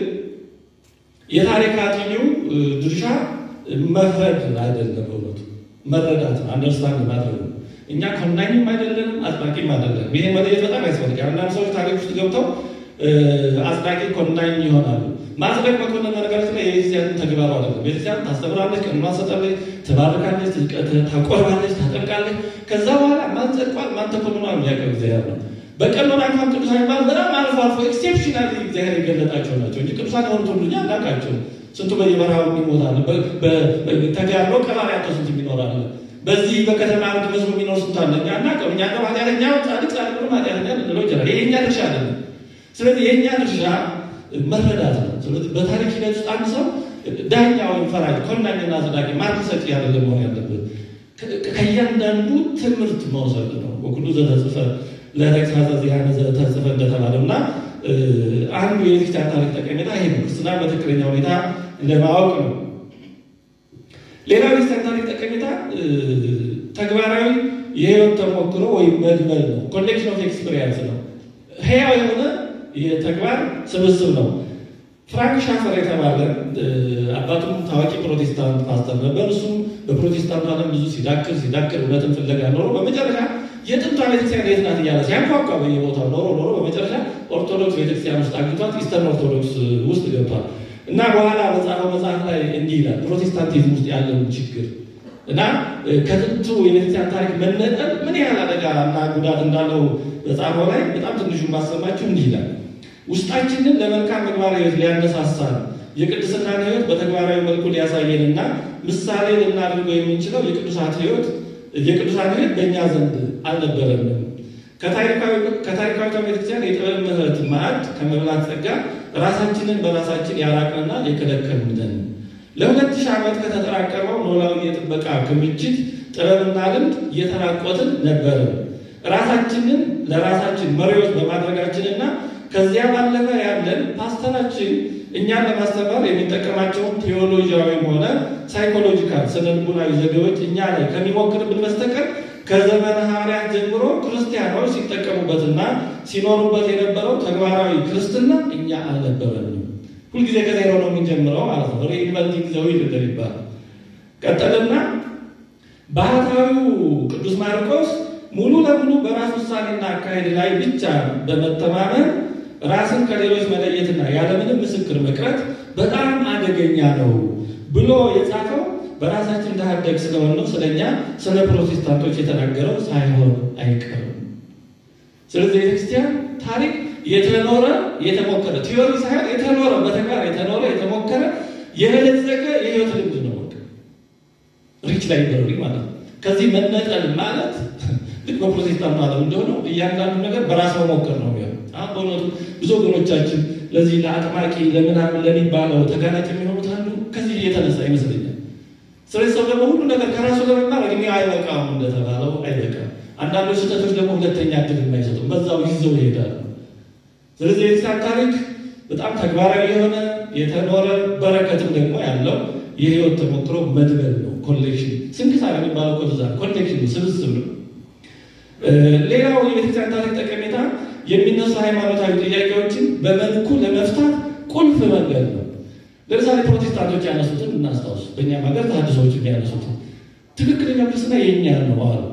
የታሪክ አጥኚው ድርሻ መፍረድ አይደለም፣ በእውነቱ መረዳት ነው፣ አንደርስታንድ ማድረግ ነው። እኛ ኮናኝም አይደለንም፣ አጥባቂም አይደለንም። ይሄ መለየት በጣም ያስፈልጋል። አንዳንድ ሰዎች ታሪክ ውስጥ ገብተው አጽዳቂ ኮናኝ ይሆናሉ። ማጽደቅ መኮንን ነገራችን ላይ የቤተክርስቲያን ተግባሩ አይደለም። ቤተክርስቲያን ታስተምራለች፣ ቀኖና ትሰጣለች፣ ትባርካለች፣ ታቆርባለች፣ ታጠምቃለች። ከዛ በኋላ ማን ጸድቋል፣ ማን ተኮንኗል የሚያውቀው እግዚአብሔር ነው። በቀኖና እንኳን ቅዱሳን የሚባሉ በጣም አልፎ አልፎ ኤክሴፕሽናል እግዚአብሔር የገለጣቸው ናቸው እንጂ ቅዱሳን የሆኑት ሁሉ እኛ አናውቃቸው። ስንቱ በየበረሃው የሚሞታል፣ ተጋድሎ ቀባሪያቶ ስንት የሚኖራል። በዚህ በከተማ መስሎ የሚኖር ስንት አለ። እኛ አናውቀውም። እኛ ነው ኃጢአተኛ ጻድቅ ጻድቅ ነው ኃጢአተኛ ልንለው ይችላል። ይሄ የኛ ድርሻ አይደለም። ስለዚህ የእኛ ድርሻ መረዳት ነው። ስለዚህ በታሪክ ሂደት ውስጥ አንድ ሰው ዳኛ ወይም ፈራጅ፣ ኮናኝና አጽዳቂ፣ ማርክ ሰጪ አይደለም መሆን ያለበት። ከእያንዳንዱ ትምህርት መውሰድ ነው። ወኩሉ ዘተጽፈ ለተግሳጸ ዚአነ ዘተጽፈ እንደተባለው እና አንዱ የቤተክርስቲያን ታሪክ ጠቀሜታ ይሄ ነው። ክርስትና በትክክለኛ ሁኔታ ለማወቅ ነው። ሌላው የቤተክርስቲያን ታሪክ ጠቀሜታ ተግባራዊ የህይወት ተሞክሮ ወይም መድመል ነው። ኮሌክሽን ኦፍ ኤክስፔሪንስ ነው። ህያው የሆነ የተግባር ስብስብ ነው። ፍራንክ ሻፈር የተባለ አባቱም ታዋቂ ፕሮቴስታንት ፓስተር ነበር። እሱም በፕሮቴስታንቱ ዓለም ብዙ ሲዳክር ሲዳክር እውነትን ፍለጋ ኖሮ በመጨረሻ የጥንቷ ቤተክርስቲያን የት ናት እያለ ሲያንኳኳ በየቦታው ኖሮ ኖሮ በመጨረሻ ኦርቶዶክስ ቤተክርስቲያን ውስጥ አግኝቷት ኢስተርን ኦርቶዶክስ ውስጥ ገብቷል እና በኋላ በጻፈው መጽሐፍ ላይ እንዲህ ይላል ፕሮቴስታንቲዝም ውስጥ ያለውን ችግር እና ከጥንቱ የቤተክርስቲያን ታሪክ መነጠል ምን ያህል አደጋ እና ጉዳት እንዳለው በጻፈው ላይ በጣም ትንሹ ማሰማችሁ እንዲህ ይላል ውስጣችንን ለመልካም ምግባር ህይወት ሊያነሳሳን የቅድስናን ህይወት በተግባራዊ መልኩ ሊያሳየንና ምሳሌ ልናደርገው የምንችለው የቅዱሳት ህይወት የቅዱሳን ህይወት በእኛ ዘንድ አልነበረንም። ከታሪካዊቷ ቤተክርስቲያን የጥበብ ምህረት ማዕድ ከመብላት ጸጋ ራሳችንን በራሳችን ያራቅንና የከለከልን ነን። ለሁለት ሺህ ዓመት ከተጠራቀመው ኖላዊ የጥበቃ ክምችት ጥበብና ልምድ እየተራቆትን ነበርን። ራሳችንን ለራሳችን መሪዎች በማድረጋችንና ከዚያ ባለፈ ያለን ፓስተራችን እኛን ለማስተማር የሚጠቀማቸውን ቴዎሎጂያዊም ሆነ ሳይኮሎጂካል ስነልቡናዊ ዘዴዎች እኛ ላይ ከሚሞክርብን በስተቀር ከዘመነ ሐዋርያት ጀምሮ ክርስቲያኖች ሲጠቀሙበትና ሲኖሩበት የነበረው ተግባራዊ ክርስትና እኛ አልነበረንም። ሁልጊዜ ከዜሮ ነው የምንጀምረው ማለት ነው። ሪኢንቨንቲንግ ዘ ዊል እንደሚባል ቀጠልና ባህታዊው ቅዱስ ማርቆስ ሙሉ ለሙሉ በራስ ውሳኔና አካሄድ ላይ ብቻ በመተማመን ራስን ከሌሎች መለየትና ያለምንም ምስክር መቅረት በጣም አደገኛ ነው ብሎ የጻፈው በራሳችን እንዳደግ ስለሆነ ነው። ስለኛ ስለ ፕሮቴስታንቶች የተናገረው ሳይሆን አይቀርም። ስለዚህ የቤተክርስቲያን ታሪክ የተኖረ የተሞከረ ቲዮሪ ሳይሆን የተኖረ በተግባር የተኖረ የተሞከረ የበለጸገ የህይወት ልምድ ነው። ሪች ላይ በሪ ማለት ነው። ከዚህ መነጠል ማለት ልክ በፕሮቴስታንቱ ዓለም እንደሆነው እያንዳንዱ ነገር በራስ መሞከር ነው የሚሆነው። አሁን በእውነቱ ብዙ ወገኖቻችን ለዚህ ለአጥማቂ ለምናምን ለሚባለው ተጋላጭ የሚሆኑት አንዱ ከዚህ የተነሳ ይመስለኛል። ስለዚህ ሰው ደግሞ ሁሉ ነገር ከራሱ ለመማር እድሜ አይበቃም እንደተባለው አይበቃም። አንዳንዶች ስህተቶች ደግሞ ሁለተኛ እድል የማይሰጡም በዛው ይዘው ይሄዳሉ። ስለዚህ የቤተክርስቲያን ታሪክ በጣም ተግባራዊ የሆነ የተኖረ በረከትም ደግሞ ያለው የህይወት ተሞክሮ መድበል ነው። ኮሌክሽን ስንክሳር የሚባለው ኮዛ ኮሌክሽን ስብስብ ነው። ሌላው የቤተክርስቲያን ታሪክ ጠቀሜታ የሚነሱ ሃይማኖታዊ ጥያቄዎችን በመልኩ ለመፍታት ቁልፍ መንገድ ነው። ለምሳሌ ፕሮቴስታንቶች ያነሱትን እናስታውስ። በእኛም ሀገር ተሐድሶዎች የሚያነሱትን ትክክለኛ ክርስትና የእኛ ነው አሉ።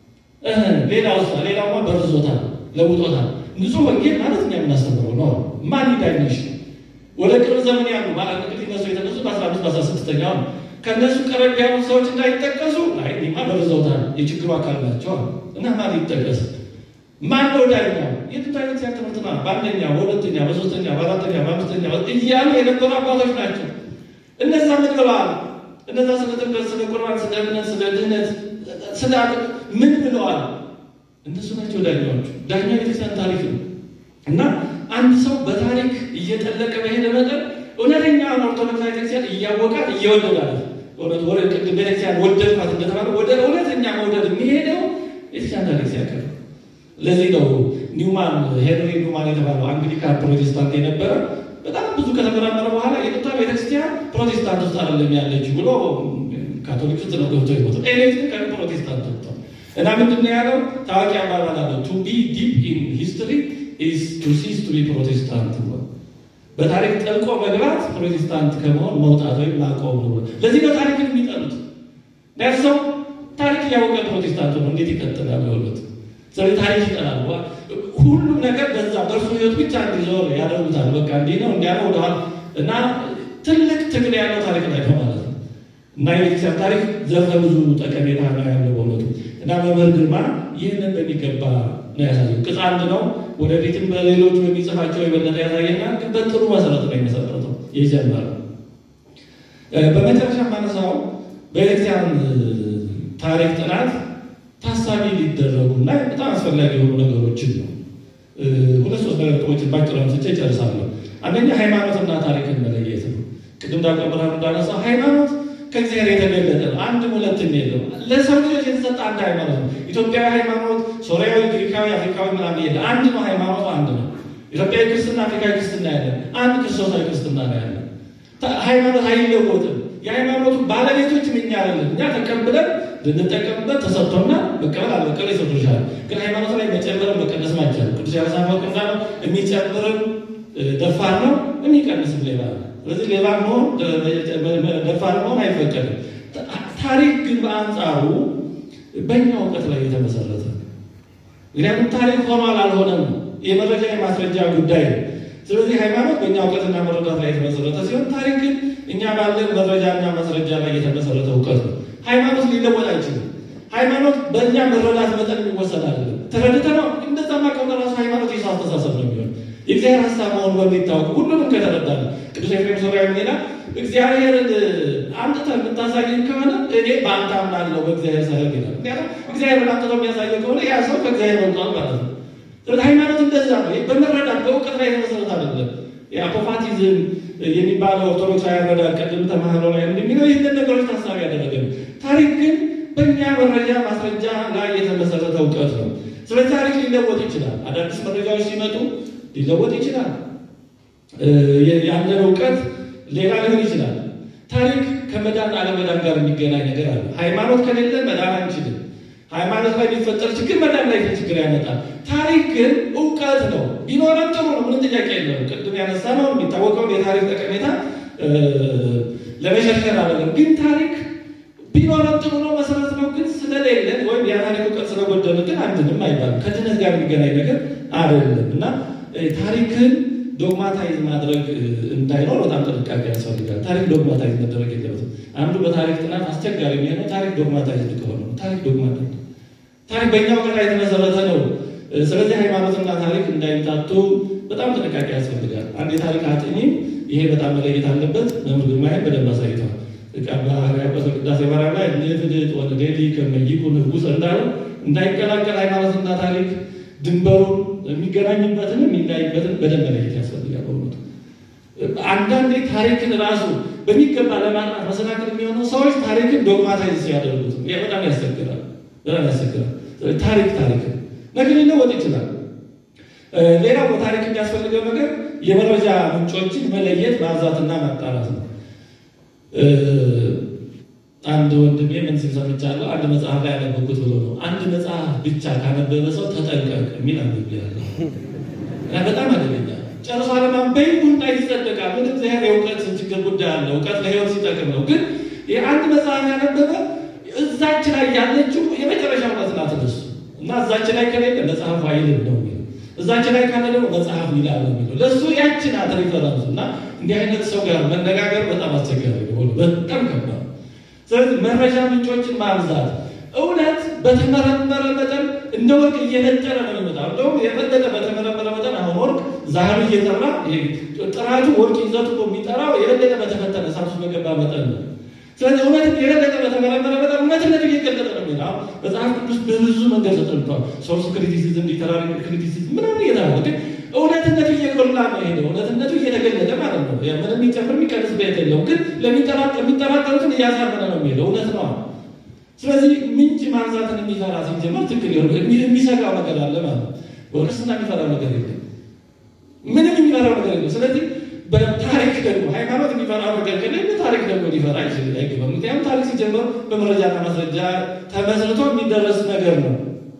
ሌላው ሌላውማ በርዞታል፣ ለውጦታል። ንጹህ ወንጌል ማለት እኛ የምናስተምረው ነው። ማን ይዳኝሽ? ወደ ቅርብ ዘመን ያሉ ማለት እንግዲህ እነሱ የተነሱ በአስራ አምስት በአስራ ስድስተኛው ነው። ከእነሱ ቀረብ ያሉ ሰዎች እንዳይጠቀሱ አይ እኔማ በርዘውታል፣ የችግሩ አካል ናቸው እና ማን ይጠቀስ? ማን ነው ዳኛው? የጥንት አይነት ያ ትምህርት ነው። በአንደኛ፣ በሁለተኛ፣ በሶስተኛ፣ በአራተኛ፣ በአምስተኛ እያሉ የነበሩ አባቶች ናቸው። እነዛ ምን ብለዋል? እነዛ ስለ ጥምቀት፣ ስለ ቁርባን፣ ስለ እምነት፣ ስለ ድህነት፣ ስለ ምን ብለዋል? እነሱ ናቸው ዳኛዎቹ። ዳኛ ቤተክርስቲያን ታሪክ ነው እና አንድ ሰው በታሪክ እየጠለቀ በሄደ መጠን እውነተኛውን ኦርቶዶክስ ቤተክርስቲያን እያወቃት እየወደዳት እውነት ወደ ቅድም ቤተክርስቲያን ወደድኳት እንደተባለ ወደ እውነተኛ መውደድ የሚሄደው ቤተክርስቲያን ታሪክ ሲያቀር ለዚህ ነው ኒውማን ሄንሪ ኒውማን የተባለው አንግሊካን ፕሮቴስታንት የነበረ በጣም ብዙ ከተመራመረ በኋላ የጥንቷ ቤተክርስቲያን ፕሮቴስታንት ውስጥ አይደለም ያለችው ብሎ ካቶሊክ ውስጥ ነው ገብቶ ይሞት ኤሌክትሪክ ፕሮቴስታንት ወጥቷል። እና ምንድን ነው ያለው? ታዋቂ አባባል አለው ቱ ቢ ዲፕ ኢን ሂስትሪ ኢዝ ቱ ሲስ ቱ ቢ ፕሮቴስታንት ነው። በታሪክ ጠልቆ መግባት ፕሮቴስታንት ከመሆን መውጣት ወይም ማቆም ነው። ለዚህ ነው ታሪክን የሚጠሉት። ሰው ታሪክ እያወቀ ፕሮቴስታንት ነው እንዴት ይቀጥላል? በእውነት ስለዚህ ታሪክ ይጠላል። ሁሉም ነገር በዛ በእርሱ ህይወት ብቻ እንዲዞር ያደርጉታል። በቃ እንዲህ ነው እንዲያ ነው ወደኋላ እና ትልቅ ትግል ያለው ታሪክ ላይ ነው ማለት ነው። እና የቤተክርስቲያን ታሪክ ዘርፈ ብዙ ጠቀሜታ ነው ያለው በእውነቱ እና መምህር ግርማ ይህንን በሚገባ ነው ያሳየው። ቅጽ አንድ ነው። ወደፊትም በሌሎቹ የሚጽፋቸው የበለጠ ያሳየናል። ግን በጥሩ መሰረት ነው የመሰረተው የጀመረው። በመጨረሻ ማነሳው በቤተክርስቲያን ታሪክ ጥናት ታሳቢ ሊደረጉ እና በጣም አስፈላጊ የሆኑ ነገሮችን ነው። ሁለት ሶስት ነጥቦችን ባጭሩ አንስቼ እጨርሳለሁ። አንደኛ ሃይማኖትና ታሪክን መለየት ነው። ቅድም ዳቆ ብርሃኑ እንዳነሳው ሃይማኖት ከእግዚአብሔር የተገለጠ ነው። አንድም ሁለትም የለም። ለሰው ልጆች የተሰጠ አንድ ሃይማኖት ነው። ኢትዮጵያዊ ሃይማኖት፣ ሶሪያዊ፣ ግሪካዊ፣ አፍሪካዊ ምናምን የለ። አንድ ነው። ሃይማኖቱ አንድ ነው። ኢትዮጵያዊ ክርስትና፣ አፍሪካዊ ክርስትና ያለን አንድ ክርስቶሳዊ ክርስትና ነው ያለን። ሃይማኖት አይለወጥም። የሃይማኖቱ ባለቤቶችም እኛ አይደለም። እኛ ተቀብለን ልንጠቀምበት ተሰጥቶና መቀበል አለመቀበል ይሰጡሻል። ግን ሃይማኖት ላይ መጨመርም መቀነስ አይቻልም። ቅዱስ ያነሳት ወቅና የሚጨምርም ደፋር ነው፣ የሚቀንስም ሌባ ነው። ስለዚህ ሌባ መሆን ደፋር መሆን አይፈቀድም። ታሪክ ግን በአንጻሩ በእኛ እውቀት ላይ የተመሰረተ ምክንያቱም ታሪክ ሆኗል አልሆነም የመረጃ የማስረጃ ጉዳይ ነው። ስለዚህ ሃይማኖት በእኛ እውቀትና መረዳት ላይ የተመሰረተ ሲሆን ታሪክ ግን እኛ ባለን መረጃና ማስረጃ ላይ የተመሰረተ እውቀት ነው። ሃይማኖት ሊለወጥ አይችልም። ሃይማኖት በእኛ መረዳት መጠን የሚወሰድ አይደለም። ተረድተ ነው እንደዛማ ከሆነ ራሱ ሃይማኖት የሰው አስተሳሰብ ነው የሚሆን የእግዚአብሔር ሀሳብ መሆኑ በሚታወቅ ሁሉንም ከተረዳለ ቅዱስ ኤፍሬም ሶርያዊ ሌላ እግዚአብሔርን አምጥተህ የምታሳየን ከሆነ እኔ በአንተ አምናለሁ በእግዚአብሔር ሳይሆን ይላል። ምክንያቱም እግዚአብሔርን አምጥተው የሚያሳየው ከሆነ ያ ሰው ከእግዚአብሔር ወጥቷል ማለት ነው። ስለዚህ ሃይማኖት እንደዛ ነው። በመረዳት በእውቀት ላይ የተመሰረተ አይደለም። የአፖፋቲዝም የሚባለው ኦርቶዶክሳዊ አረዳድ ቅድም ተማህሮ ላይ እንደሚለው ይህንን ነገሮች ታሳቢ ያደረገ ነው። ታሪክ ግን በእኛ መረጃ ማስረጃ ላይ የተመሰረተ እውቀት ነው። ስለዚህ ታሪክ ሊለወጥ ይችላል። አዳዲስ መረጃዎች ሲመጡ ሊለወጥ ይችላል። ያለን እውቀት ሌላ ሊሆን ይችላል። ታሪክ ከመዳን አለመዳን ጋር የሚገናኝ ነገር አለ። ሃይማኖት ከሌለ መዳን አንችልም። ሃይማኖት ላይ የሚፈጠር ችግር መዳን ላይ ችግር ያመጣል። ታሪክ ግን እውቀት ነው። ቢኖረን ጥሩ ነው፣ ምንም ጥያቄ የለም። ቅድም ያነሳ ነው የሚታወቀውን የታሪክ ጠቀሜታ ለመሸርሸር አይደለም። ግን ታሪክ ቢኖረን ጥሩ ነው፣ መሰረት ነው። ግን ስለሌለን ወይም የታሪክ እውቀት ስለጎደለ ግን አንድንም አይባልም። ከድነት ጋር የሚገናኝ ነገር አይደለም እና ታሪክን ዶግማታይዝ ማድረግ እንዳይኖር በጣም ጥንቃቄ ያስፈልጋል። ታሪክ ዶግማታይዝ መደረግ የለበትም። አንዱ በታሪክ ጥናት አስቸጋሪ የሚሆነው ታሪክ ዶግማታይዝ ከሆነ ነው። ታሪክ ዶግማ ታሪክ በእኛ እውቀት ላይ የተመሰረተ ነው። ስለዚህ ሃይማኖትና ታሪክ እንዳይታቱ በጣም ጥንቃቄ ያስፈልጋል። አንድ የታሪክ አጥኚ ይሄ በጣም መለየት አለበት። መምህር ግርማይን በደንብ አሳይተዋል። ቃባሪያበት ቅዳሴ ማርያም ላይ ንፍድጥ ወንዴሊ ከመይቁ ንጉስ እንዳለው እንዳይቀላቀል ሃይማኖትና ታሪክ ድንበሩን የሚገናኝበትን የሚለያይበትን በደንብ መለየት ያስፈልጋል። በእውነቱ አንዳንዴ ታሪክን ራሱ በሚገባ ለማጥናት መሰናክል የሚሆነው ሰዎች ታሪክን ዶግማታይዝ ሲያደርጉት ይህ በጣም ያስቸግራል። በጣም ያስቸግራል። ታሪክ ታሪክ ነገር ሊለወጥ ይችላል። ሌላው በታሪክ የሚያስፈልገው ነገር የመረጃ ምንጮችን መለየት ማብዛትና ማጣራት ነው። አንድ ወንድሜ ምን ሲል ሰምቻለሁ። አንድ መጽሐፍ ላይ ያነበብኩት ብሎ ነው። አንድ መጽሐፍ ብቻ ካነበበ ሰው ተጠንቀቅ የሚል አንብቤያለሁ። በጣም አደገኛ ጨርሶ አለማንበብ ቡና ይጸደቃል። ምን እግዚአብሔር የእውቀት ችግር ጉዳይ አለ። እውቀት ለሕይወት ሲጠቅም ነው። ግን የአንድ መጽሐፍ ያነበበ እዛች ላይ ያለችው የመጨረሻ እውቀት ናት እሱ እና እዛች ላይ ከሌለ መጽሐፉ አይልም ነው የሚለው። እዛች ላይ ካለ ደግሞ መጽሐፉ ይላል ነው የሚለው። ለእሱ ያች ናት ሪፈረንሱ። እና እንዲህ አይነት ሰው ጋር መነጋገር በጣም አስቸጋሪ ነው፣ በጣም ከባድ ስለዚህ መረጃ ምንጮችን ማብዛት እውነት በተመረመረ መጠን እንደ ወርቅ እየነጠረ ነው የሚመጣው። እንደውም የበለጠ በተመረመረ መጠን አሁን ወርቅ ዛሬ እየጠራ ጥራቱ ወርቅ ይዘቱ የሚጠራው የበለጠ በተፈተነ ሳሱ በገባ መጠን ነው። ስለዚህ እውነት የበለጠ በተመረመረ መጠን እውነትነቱ እየገለጠ ነው የሚለው መጽሐፍ ቅዱስ በብዙ መንገድ ተጠንቷል። ሶርስ ክሪቲሲዝም፣ ሊተራሪ ክሪቲሲዝም ምናምን እየተባለ ግን እውነትነቱ እየጎላ ነው ሄደው እውነትነቱ እየተገለጠ ማለት ነው። ምንም የሚጨምር የሚቀንስ ቤት የለውም። ግን የሚጠራጠሩትን እያሳመነ ነው የሚሄደው እውነት ነው። ስለዚህ ምንጭ ማንሳትን የሚፈራ ሲጀመር ትክክል ሆ የሚሰጋው ነገር አለ ማለት ነው። በክርስትና የሚፈራው ነገር የለም። ምንም የሚፈራው ነገር የለም። ስለዚህ በታሪክ ደግሞ ሃይማኖት የሚፈራው ነገር ከሌለ ታሪክ ደግሞ ሊፈራ አይችልም አይገባም። ምክንያቱም ታሪክ ሲጀመር በመረጃና ማስረጃ ተመስርቶ የሚደረስ ነገር ነው።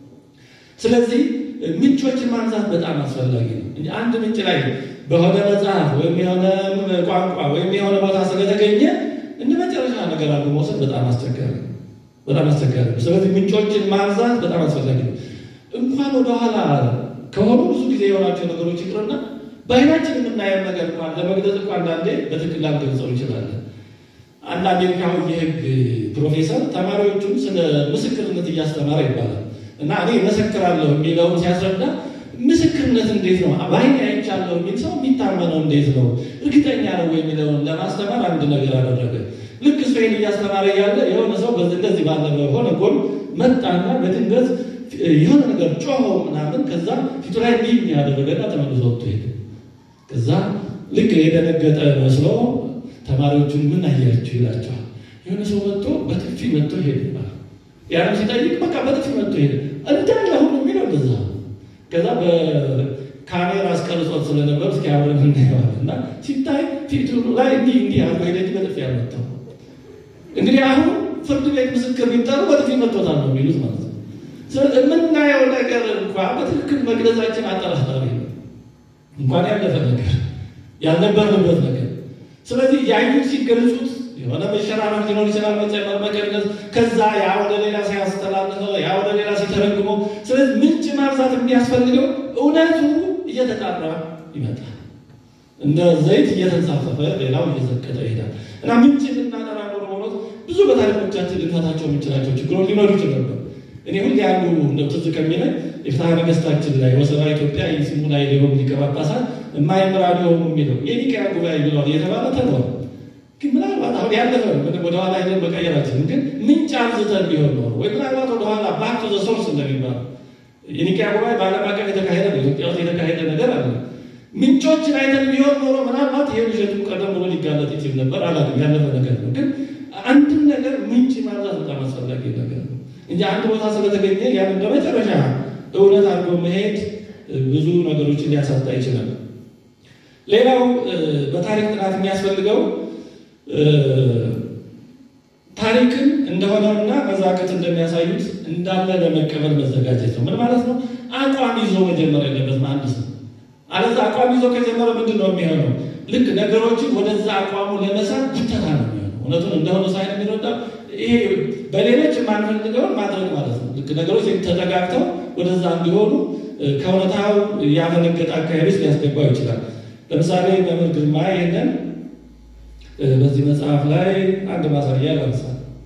ስለዚህ ምንጮችን ማንሳት በጣም አስፈላጊ ነው። አንድ ምንጭ ላይ በሆነ መጽሐፍ ወይም የሆነ ቋንቋ ወይም የሆነ ቦታ ስለተገኘ እንደ መጨረሻ ነገር አሉ መውሰድ በጣም አስቸጋሪ ነው። በጣም አስቸጋሪ ነው። ስለዚህ ምንጮችን ማንሳት በጣም አስፈላጊ ነው። እንኳን ወደኋላ ከሆኑ ብዙ ጊዜ የሆናቸው ነገሮች ይቅርና በዓይናችን የምናየው ነገር እንኳን ለመግለጽ እንኳ አንዳንዴ በትክክል ላንገልጸው እንችላለን። አንድ አሜሪካዊ የሕግ ፕሮፌሰር ተማሪዎቹን ስለ ምስክርነት እያስተማረ ይባላል እና እኔ መሰክራለሁ የሚለውን ሲያስረዳ ምስክርነት እንዴት ነው በዓይኔ አይቻለሁ የሚል ሰው የሚታመነው እንዴት ነው እርግጠኛ ነው የሚለውን ለማስተማር አንድ ነገር አደረገ። ልክ እሱ ይህን እያስተማረ ያለ የሆነ ሰው እንደዚህ ባለ በሆነ ጎን መጣና በድንገት የሆነ ነገር ጮኸው ምናምን ከዛ ፊቱ ላይ እንዲህ ያደረገና ተመልሶ ወጥቶ ሄደ። ከዛ ልክ የደነገጠ መስሎ ተማሪዎቹን ምን አያችሁ ይላቸዋል። የሆነ ሰው መጥቶ በጥፊ መጥቶ ሄደ። ያንም ሲጠይቅ በቃ በጥፊ መጥቶ ሄደ እንዳለ ሁሉ የሚለው እንደዛ። ከዛ በካሜራ አስቀርጾት ስለነበር እስኪ አብረን እናየዋለን እና ሲታይ ፊቱ ላይ እንዲህ እንዲህ አድርጎ ሄደ እንጂ በጥፊ ያልመታው። እንግዲህ አሁን ፍርድ ቤት ምስክር ቢጠሩ በጥፊ መጥቶታል ነው የሚሉት ማለት ነው። የምናየው ነገር እንኳ በትክክል መግለጻችን አጠራጣሪ ነው። እንኳን ያለፈ ነገር ያልነበርንበት ነገር። ስለዚህ ያዩት ሲገልጹት የሆነ መሸራረፍ ሊኖር ይችላል፣ መጨመር፣ መቀነስ፣ ከዛ ያ ወደ ሌላ ሲያስተላልፈው ያ ወደ ሌላ ሲተረጉመው። ስለዚህ ምንጭ ማብዛት የሚያስፈልገው እውነቱ እየተጣራ ይመጣል። እንደ ዘይት እየተንሳፈፈ ሌላው እየዘቀጠ ይሄዳል እና ምንጭ ልናጠራ ኖሮ ሆኖት ብዙ በታሪኮቻችን ልንፈታቸው የምንችላቸው ችግሮች ሊኖሩ ይችል ነበር። እኔ ሁሌ አንዱ እንደ ትዝ ከሚለኝ የፍትሐ ነገሥታችን ላይ ወሰባ ኢትዮጵያ የስሙ ላይ ሊሆን ሊቀ ጳጳሳት የማይምራ ሊሆኑ የሚለው የኒቅያ ጉባኤ ብለዋል እየተባለ ተብሏል። ግን ምናልባት አሁን ያለፈ ምንም ወደኋላ ሄደን መቀየራችን ግን ምንጭ አብዝተን ቢሆን ኖሮ ወይ ምናልባት ወደኋላ ባክ ቱ ዘ ሶርስ እንደሚባለው የኒቅያ ጉባኤ በዓለም አቀፍ የተካሄደ ነው። ኢትዮጵያ ውስጥ የተካሄደ ነገር አለ። ምንጮችን አይተን ቢሆን ኖሮ ምናልባት ይሄ ውሸቱ ቀደም ብሎ ሊጋለጥ ይችል ነበር። አላለም ያለፈ ነገር ነው። ግን አንድም ነገር ምንጭ ማብዛት በጣም አስፈላጊ ነገር ነው እንጂ አንድ ቦታ ስለተገኘ ያን በመጨረሻ እውነት አድርጎ መሄድ ብዙ ነገሮችን ሊያሳጣ ይችላል። ሌላው በታሪክ ጥናት የሚያስፈልገው ታሪክን እንደሆነውና መዛግብት እንደሚያሳዩት እንዳለ ለመቀበል መዘጋጀት ነው። ምን ማለት ነው? አቋም ይዞ መጀመር የለበትም አንድ ሰው። አለዛ አቋም ይዞ ከጀመረ ምንድን ነው የሚሆነው? ልክ ነገሮችን ወደዛ አቋሙ ለመሳብ ጉተታ ነው የሚሆነው። እውነቱን እንደሆነ ሳይሆን የሚረዳው ይሄ በሌሎች የማንፈልገውን ማድረግ ማለት ነው። ልክ ነገሮች ተጠጋግተው ወደዛ እንዲሆኑ ከእውነታው ያመነገጠ አካሄድ ውስጥ ሊያስገባው ይችላል። ለምሳሌ መምህር ግርማ ይህንን በዚህ መጽሐፍ ላይ አንድ ማሳያ ላንሳ።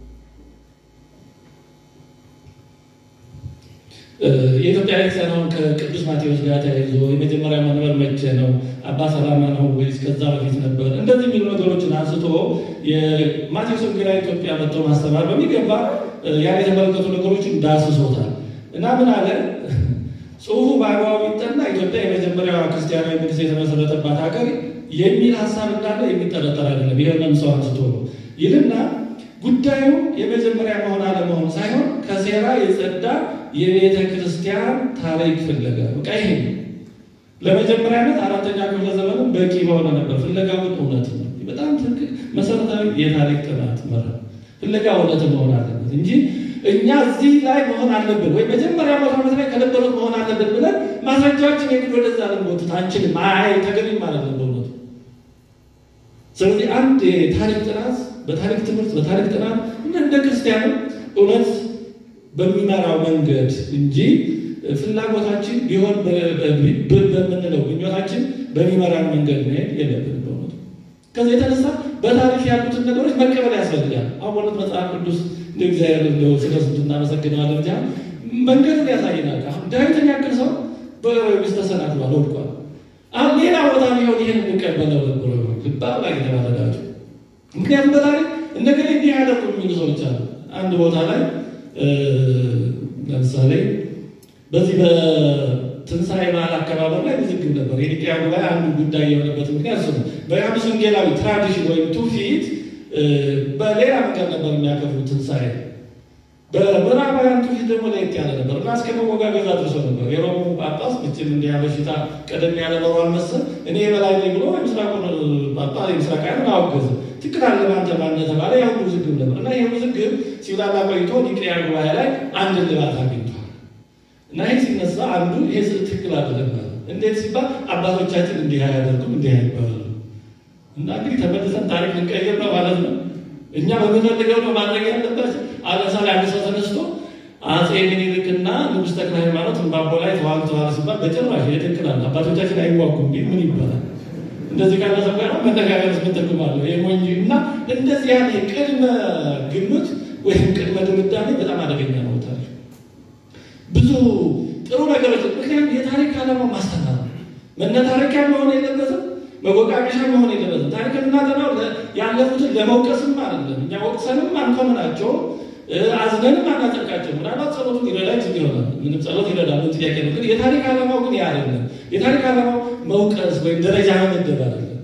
የኢትዮጵያ ቤተክርስቲያን አሁን ከቅዱስ ማቴዎስ ጋር ተያይዞ የመጀመሪያ መንበር መቼ ነው? አባ ሰላማ ነው ወይስ ከዛ በፊት ነበር? እንደዚህ የሚሉ ነገሮችን አንስቶ የማቴዎስ ወንጌላዊ ኢትዮጵያ መጥቶ ማስተማር በሚገባ ያን የተመለከቱ ነገሮችን ዳስሶታል እና ምን አለ ጽሁፉ በአግባቡ ይጠና ኢትዮጵያ የመጀመሪያዋ ክርስቲያናዊ መንግስት የተመሰረተባት ሀገር የሚል ሀሳብ እንዳለ የሚጠረጠር አይደለም። ይህንም ሰው አንስቶ ነው ይልና ጉዳዩ የመጀመሪያ መሆን አለመሆን ሳይሆን ከሴራ የጸዳ የቤተ ክርስቲያን ታሪክ ፍለጋ በቃ ይሄ ለመጀመሪያነት አራተኛ ክፍለ ዘመንም በቂ በሆነ ነበር። ፍለጋውን እውነት ነው። በጣም ትክክል መሰረታዊ የታሪክ ጥናት መራ ፍለጋ እውነት መሆን አለበት እንጂ እኛ እዚህ ላይ መሆን አለብን ወይ መጀመሪያ መቶ ዓመት ላይ ከነበሩት መሆን አለብን ብለን ማስረጃዎችን የግድ ወደዛ ልንጎትት አንችልም። አይ ተገቢም ማለት ነው በእውነቱ። ስለዚህ አንድ የታሪክ ጥናት በታሪክ ትምህርት በታሪክ ጥናት እንደ ክርስቲያንም እውነት በሚመራው መንገድ እንጂ ፍላጎታችን ቢሆን በምንለው ምኞታችን በሚመራን መንገድ መሄድ የለብን በእውነቱ። ከዚህ የተነሳ በታሪክ ያሉትን ነገሮች መቀበል ያስፈልጋል። አሁን በእውነት መጽሐፍ ቅዱስ እንደ እግዚአብሔር እንደው ስለ ስንቱ እናመሰግነዋለን እንጂ መንገዱን ያሳየናል። አሁን ዳዊትን ያክል ሰው በስ ተሰናክሏል፣ ወድቋል። አሁን ሌላ ቦታ ቢሆን ይህን እንቀበለው ነበር ልባብ ላይ የተባለላቸው ምክንያቱም በታሪክ እንደገና እንዲህ ያደርጉ የሚሉ ሰዎች አሉ። አንድ ቦታ ላይ ለምሳሌ በዚህ በትንሣኤ በዓል አከባበር ላይ ውዝግብ ነበር። የኒቅያ ጉባኤ አንዱ ጉዳይ የሆነበት ምክንያት እሱ ነው። በዮሐንስ ወንጌላዊ ትራዲሽን ወይም ትውፊት በሌላ መንገድ ነበር የሚያከብሩት ትንሣኤ። በምዕራባውያን ትውፊት ደግሞ ለየት ያለ ነበር እና እስከ መወጋገዝ አድርሶ ነበር። የሮሙ ጳጳስ መቼም እንዲህ በሽታ ቀደም ያለ ኖሯል መሰል እኔ የበላይ ነኝ ብሎ የምስራቁን ጳጳስ የምስራቃውያንን አወገዘ። ትክክል አለ አንተ ማነህ ተባለ። ያው ውዝግብ ነበር እና ይህ ውዝግብ ሲብላላ ቆይቶ ኒቅያ ጉባኤ ላይ አንድ እልባት አግኝቷል። እና ይህ ሲነሳ አንዱ ይሄ ትክክል አይደለም ማለት እንዴት ሲባል አባቶቻችን እንዲህ አያደርጉም እንዲህ አይባሉ እና እንግዲህ ተመልሰን ታሪክ ልንቀይር ነው ማለት ነው። እኛ በምንፈልገው ነው ማድረግ ያለበት። ለምሳሌ አንድ ሰው ተነስቶ አፄ ምኒልክና ንጉሥ ተክለ ሃይማኖት እምባቦ ላይ ተዋግተዋል ሲባል በጭራሽ ይትክላል አባቶቻችን አይዋጉም ቢል ምን ይባላል? እንደዚህ ካለ ሰው ጋር መነጋገር ምን ትርጉም አለው? የሞኝ እና እንደዚህ ያለ ቅድመ ግምት ወይም ቅድመ ድምዳሜ በጣም አደገኛ ነው። ታሪክ ብዙ ጥሩ ነገሮች ምክንያቱም የታሪክ ዓላማው ማስተማር ነው። መነታረኪያ መሆን የለበትም መወቃቀሻ መሆን የለበትም። ታሪክ እናጠናው ያለፉትን ለመውቀስም አይደለም። እኛ ወቅሰንም አንኮንናቸው፣ አዝነንም አናጸድቃቸው። ምናልባት ጸሎቱን ይረዳ ይችል ይሆናል። ምንም ጸሎት ይረዳል፣ ምን ጥያቄ ነው። ግን የታሪክ ዓላማው ግን ያ አይደለም። የታሪክ ዓላማው መውቀስ ወይም ደረጃ መመደብ አይደለም።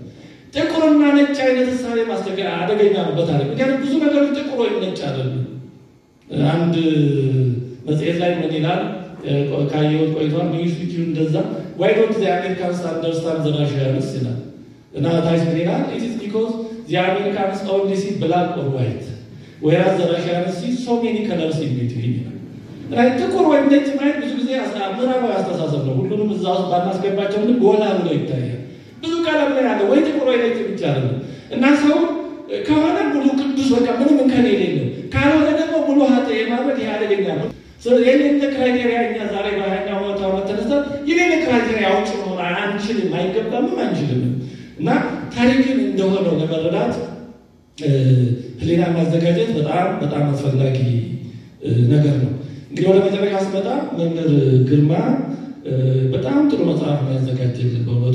ጥቁርና ነጭ አይነት እሳቤ ማስቸገር አደገኛ ነው በታሪክ ምክንያቱም ብዙ ነገሮች ጥቁር ወይም ነጭ አይደሉም። አንድ መጽሔት ላይ ምን ይላል ካየሁት ቆይቷል። ኒውስ ዊክ እንደዛ ዋይ ዶንት ዘ አሜሪካንስ አንደርስታንድ ዘ ራሽያንስ ይላል እና ታች ምን ይላል ኢት ኢዝ ቢኮዝ ዘ አሜሪካንስ ኦንሊ ሲ ብላክ ኦር ዋይት ወይራዝ ዘ ራሽያንስ ሲ ሶ ሜኒ ከለርስ ኢን ቢትዊን ይላል። እና ጥቁር ወይም ነጭ ማየት ብዙ ጊዜ ምዕራባዊ አስተሳሰብ ነው። ሁሉንም እዛ ውስጥ ባናስገባቸው ምን ጎላ ብሎ ይታያል። ብዙ ቀለም ላይ ያለ ወይ ጥቁር ወይ ነጭ ብቻ አይደለም እና ሰው ከሆነ ሙሉ ቅዱስ በቃ ምንም እንከን የሌለው ካልሆነ ደግሞ ሙሉ ሀጠ የማድረግ ይህ አደገኛ ነው። የሌለ ክራይቴሪያ እኛ ዛሬ በሀያኛው መቶ ዓመት ተነሳ የሌለ ክራይቴሪያ አውጭ መሆን አንችልም፣ አይገባምም፣ አንችልም እና ታሪክን እንደሆነው ለመረዳት ሕሊና ማዘጋጀት በጣም በጣም አስፈላጊ ነገር ነው። እንግዲህ ወደ መጨረሻ ስመጣ መምህር ግርማ በጣም ጥሩ መጽሐፍ ነው ያዘጋጀልን በእውነቱ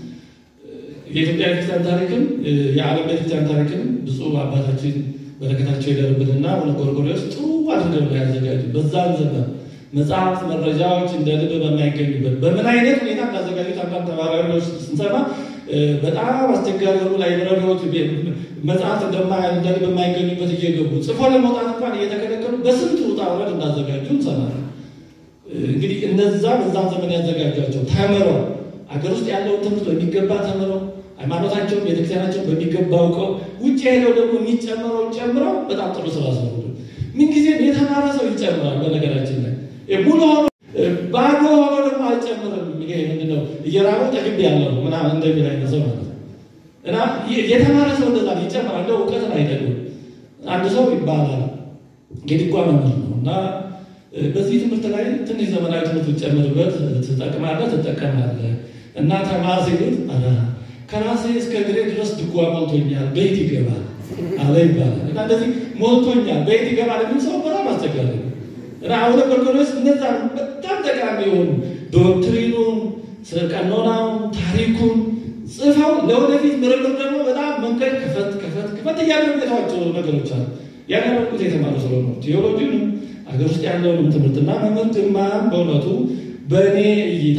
የኢትዮጵያ ቤተክርስቲያን ታሪክም የዓለም ቤተክርስቲያን ታሪክም ብፁዕ አባታችን በረከታቸው ይደርብንና አቡነ ጎርጎርዮስ ጥሩ አድርገው ነው ያዘጋጁ። በዛን ዘመን መጽሐፍት፣ መረጃዎች እንደ ልብ በማይገኙበት በምን አይነት ሁኔታ እንዳዘጋጁት አንዳንድ ተባባሪዎች ስንሰማ በጣም አስቸጋሪ የሆኑ ላይብረሪዎች መጽሐፍት እንደ ልብ የማይገኙበት እየገቡ ጽፎ ለመውጣት እንኳን እየተከለከሉ በስንት ውጣ ውረድ እንዳዘጋጁ እንሰማለን። እንግዲህ እነዛ በዛም ዘመን ያዘጋጇቸው ተምረው አገር ውስጥ ያለውን ትምህርት በሚገባ ተምረው ሃይማኖታቸውን ቤተክርስቲያናቸውን በሚገባ አውቀው ውጭ ሄደው ደግሞ የሚጨምረውን ጨምረው በጣም ጥሩ ስራ ሰሩ። ምንጊዜም የተማረ ሰው ይጨምራል። በነገራችን ላይ ሙሉ ሆኖ ባዶ ሆኖ ደግሞ አልጨምርም። ይሄ ምንድነው እየራበው ጠግብ ያለው ምናምን እንደሚል አይነት ሰው ማለት ነው። እና የተማረ ሰው እንደዛ ይጨምራል። እንደ እውቀትን አይደለም። አንድ ሰው ይባላል የድጓ መምህር ነው እና በዚህ ትምህርት ላይ ትንሽ ዘመናዊ ትምህርት ብትጨምርበት ትጠቅማለህ፣ ትጠቀማለህ እና ተማር ሲሉት ከራሴ እስከ እግሬ ድረስ ድጓ ሞልቶኛል፣ በየት ይገባል አለ ይባላል። እና እንደዚህ ሞልቶኛል፣ በየት ይገባል የሚል ሰው በጣም አስቸጋሪ ነው። እና አቡነ ጎርጎርዮስ እነዛ በጣም ጠቃሚ የሆኑ ዶክትሪኑን፣ ቀኖናውን፣ ታሪኩን ጽፈው ለወደፊት ምርምር ደግሞ በጣም መንገድ ክፈት ክፈት ክፈት እያደረገቷቸው ነገሮች አሉ። ያደረጉት የተማሩ ስለሆነ ቴዎሎጂንም ሀገር ውስጥ ያለውንም ትምህርትና መምህር ግርማም በእውነቱ በእኔ እይታ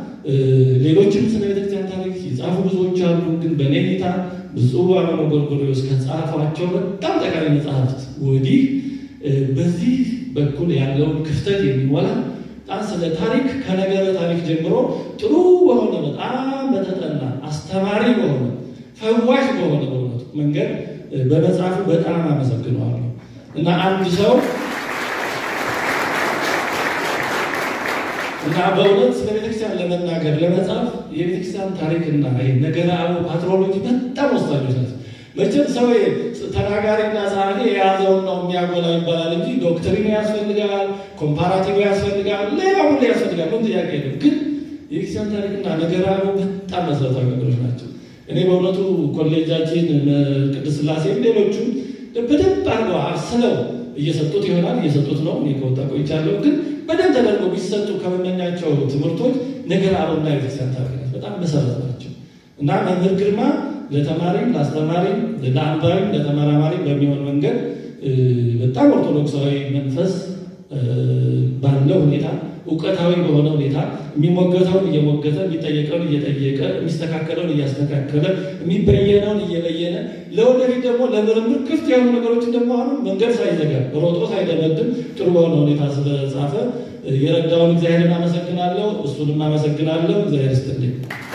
ሌሎችም ስለ ቤተክርስቲያን ታሪክ የጻፉ ብዙዎች አሉ። ግን በእኔ እይታ ብፁዕ አቡነ ጎርጎርዮስ ከጻፏቸው በጣም ጠቃሚ መጽሐፍት ወዲህ በዚህ በኩል ያለውን ክፍተት የሚሞላ በጣም ስለ ታሪክ ከነገረ ታሪክ ጀምሮ ጥሩ በሆነ በጣም በተጠና አስተማሪ በሆነ ፈዋሽ በሆነ በእውነቱ መንገድ በመጽሐፉ በጣም አመሰግነዋለሁ እና አንድ ሰው እና በእውነት ስለ ቤተክርስቲያን ለመናገር ለመጻፍ የቤተክርስቲያን ታሪክና ነገረ አበው ፓትሮሎጂ በጣም ወሳኞች ናቸው። መቼም ሰው ተናጋሪና ጸሐፊ የያዘውን ነው የሚያጎላ ይባላል እንጂ ዶክትሪን ያስፈልጋል፣ ኮምፓራቲቭ ያስፈልጋል፣ ሌላ ሁሉ ያስፈልጋል። ምን ጥያቄ የለም። ግን የቤተክርስቲያን ታሪክና ነገረ አበው በጣም መሰረታዊ ነገሮች ናቸው። እኔ በእውነቱ ኮሌጃችን ቅድስት ሥላሴ ሌሎቹ በደንብ አድርገው አስለው እየሰጡት ይሆናል እየሰጡት ነው። እኔ ከወጣ ቆይቻለሁ። ግን በደንብ ተደርገው ቢሰጡ ከመመኛቸው ትምህርቶች ነገረ አበውና የቤተክርስቲያን ታሪክ በጣም መሰረት ናቸው እና መምህር ግርማ ለተማሪም ለአስተማሪም ለአንባቢም ለተመራማሪ በሚሆን መንገድ በጣም ኦርቶዶክሳዊ መንፈስ ባለው ሁኔታ እውቀታዊ በሆነ ሁኔታ የሚሞገተውን እየሞገተ የሚጠየቀውን እየጠየቀ የሚስተካከለውን እያስተካከለ የሚበየነውን እየበየነ ለወደፊት ደግሞ ለምርምር ክፍት የሆኑ ነገሮችን ደግሞ አሁን መንገድ ሳይዘጋ ሮጦ ሳይደመድም ጥሩ በሆነ ሁኔታ ስለጻፈ የረዳውን እግዚአብሔርን አመሰግናለሁ። እሱንም አመሰግናለሁ። እግዚአብሔር ይስጥልኝ።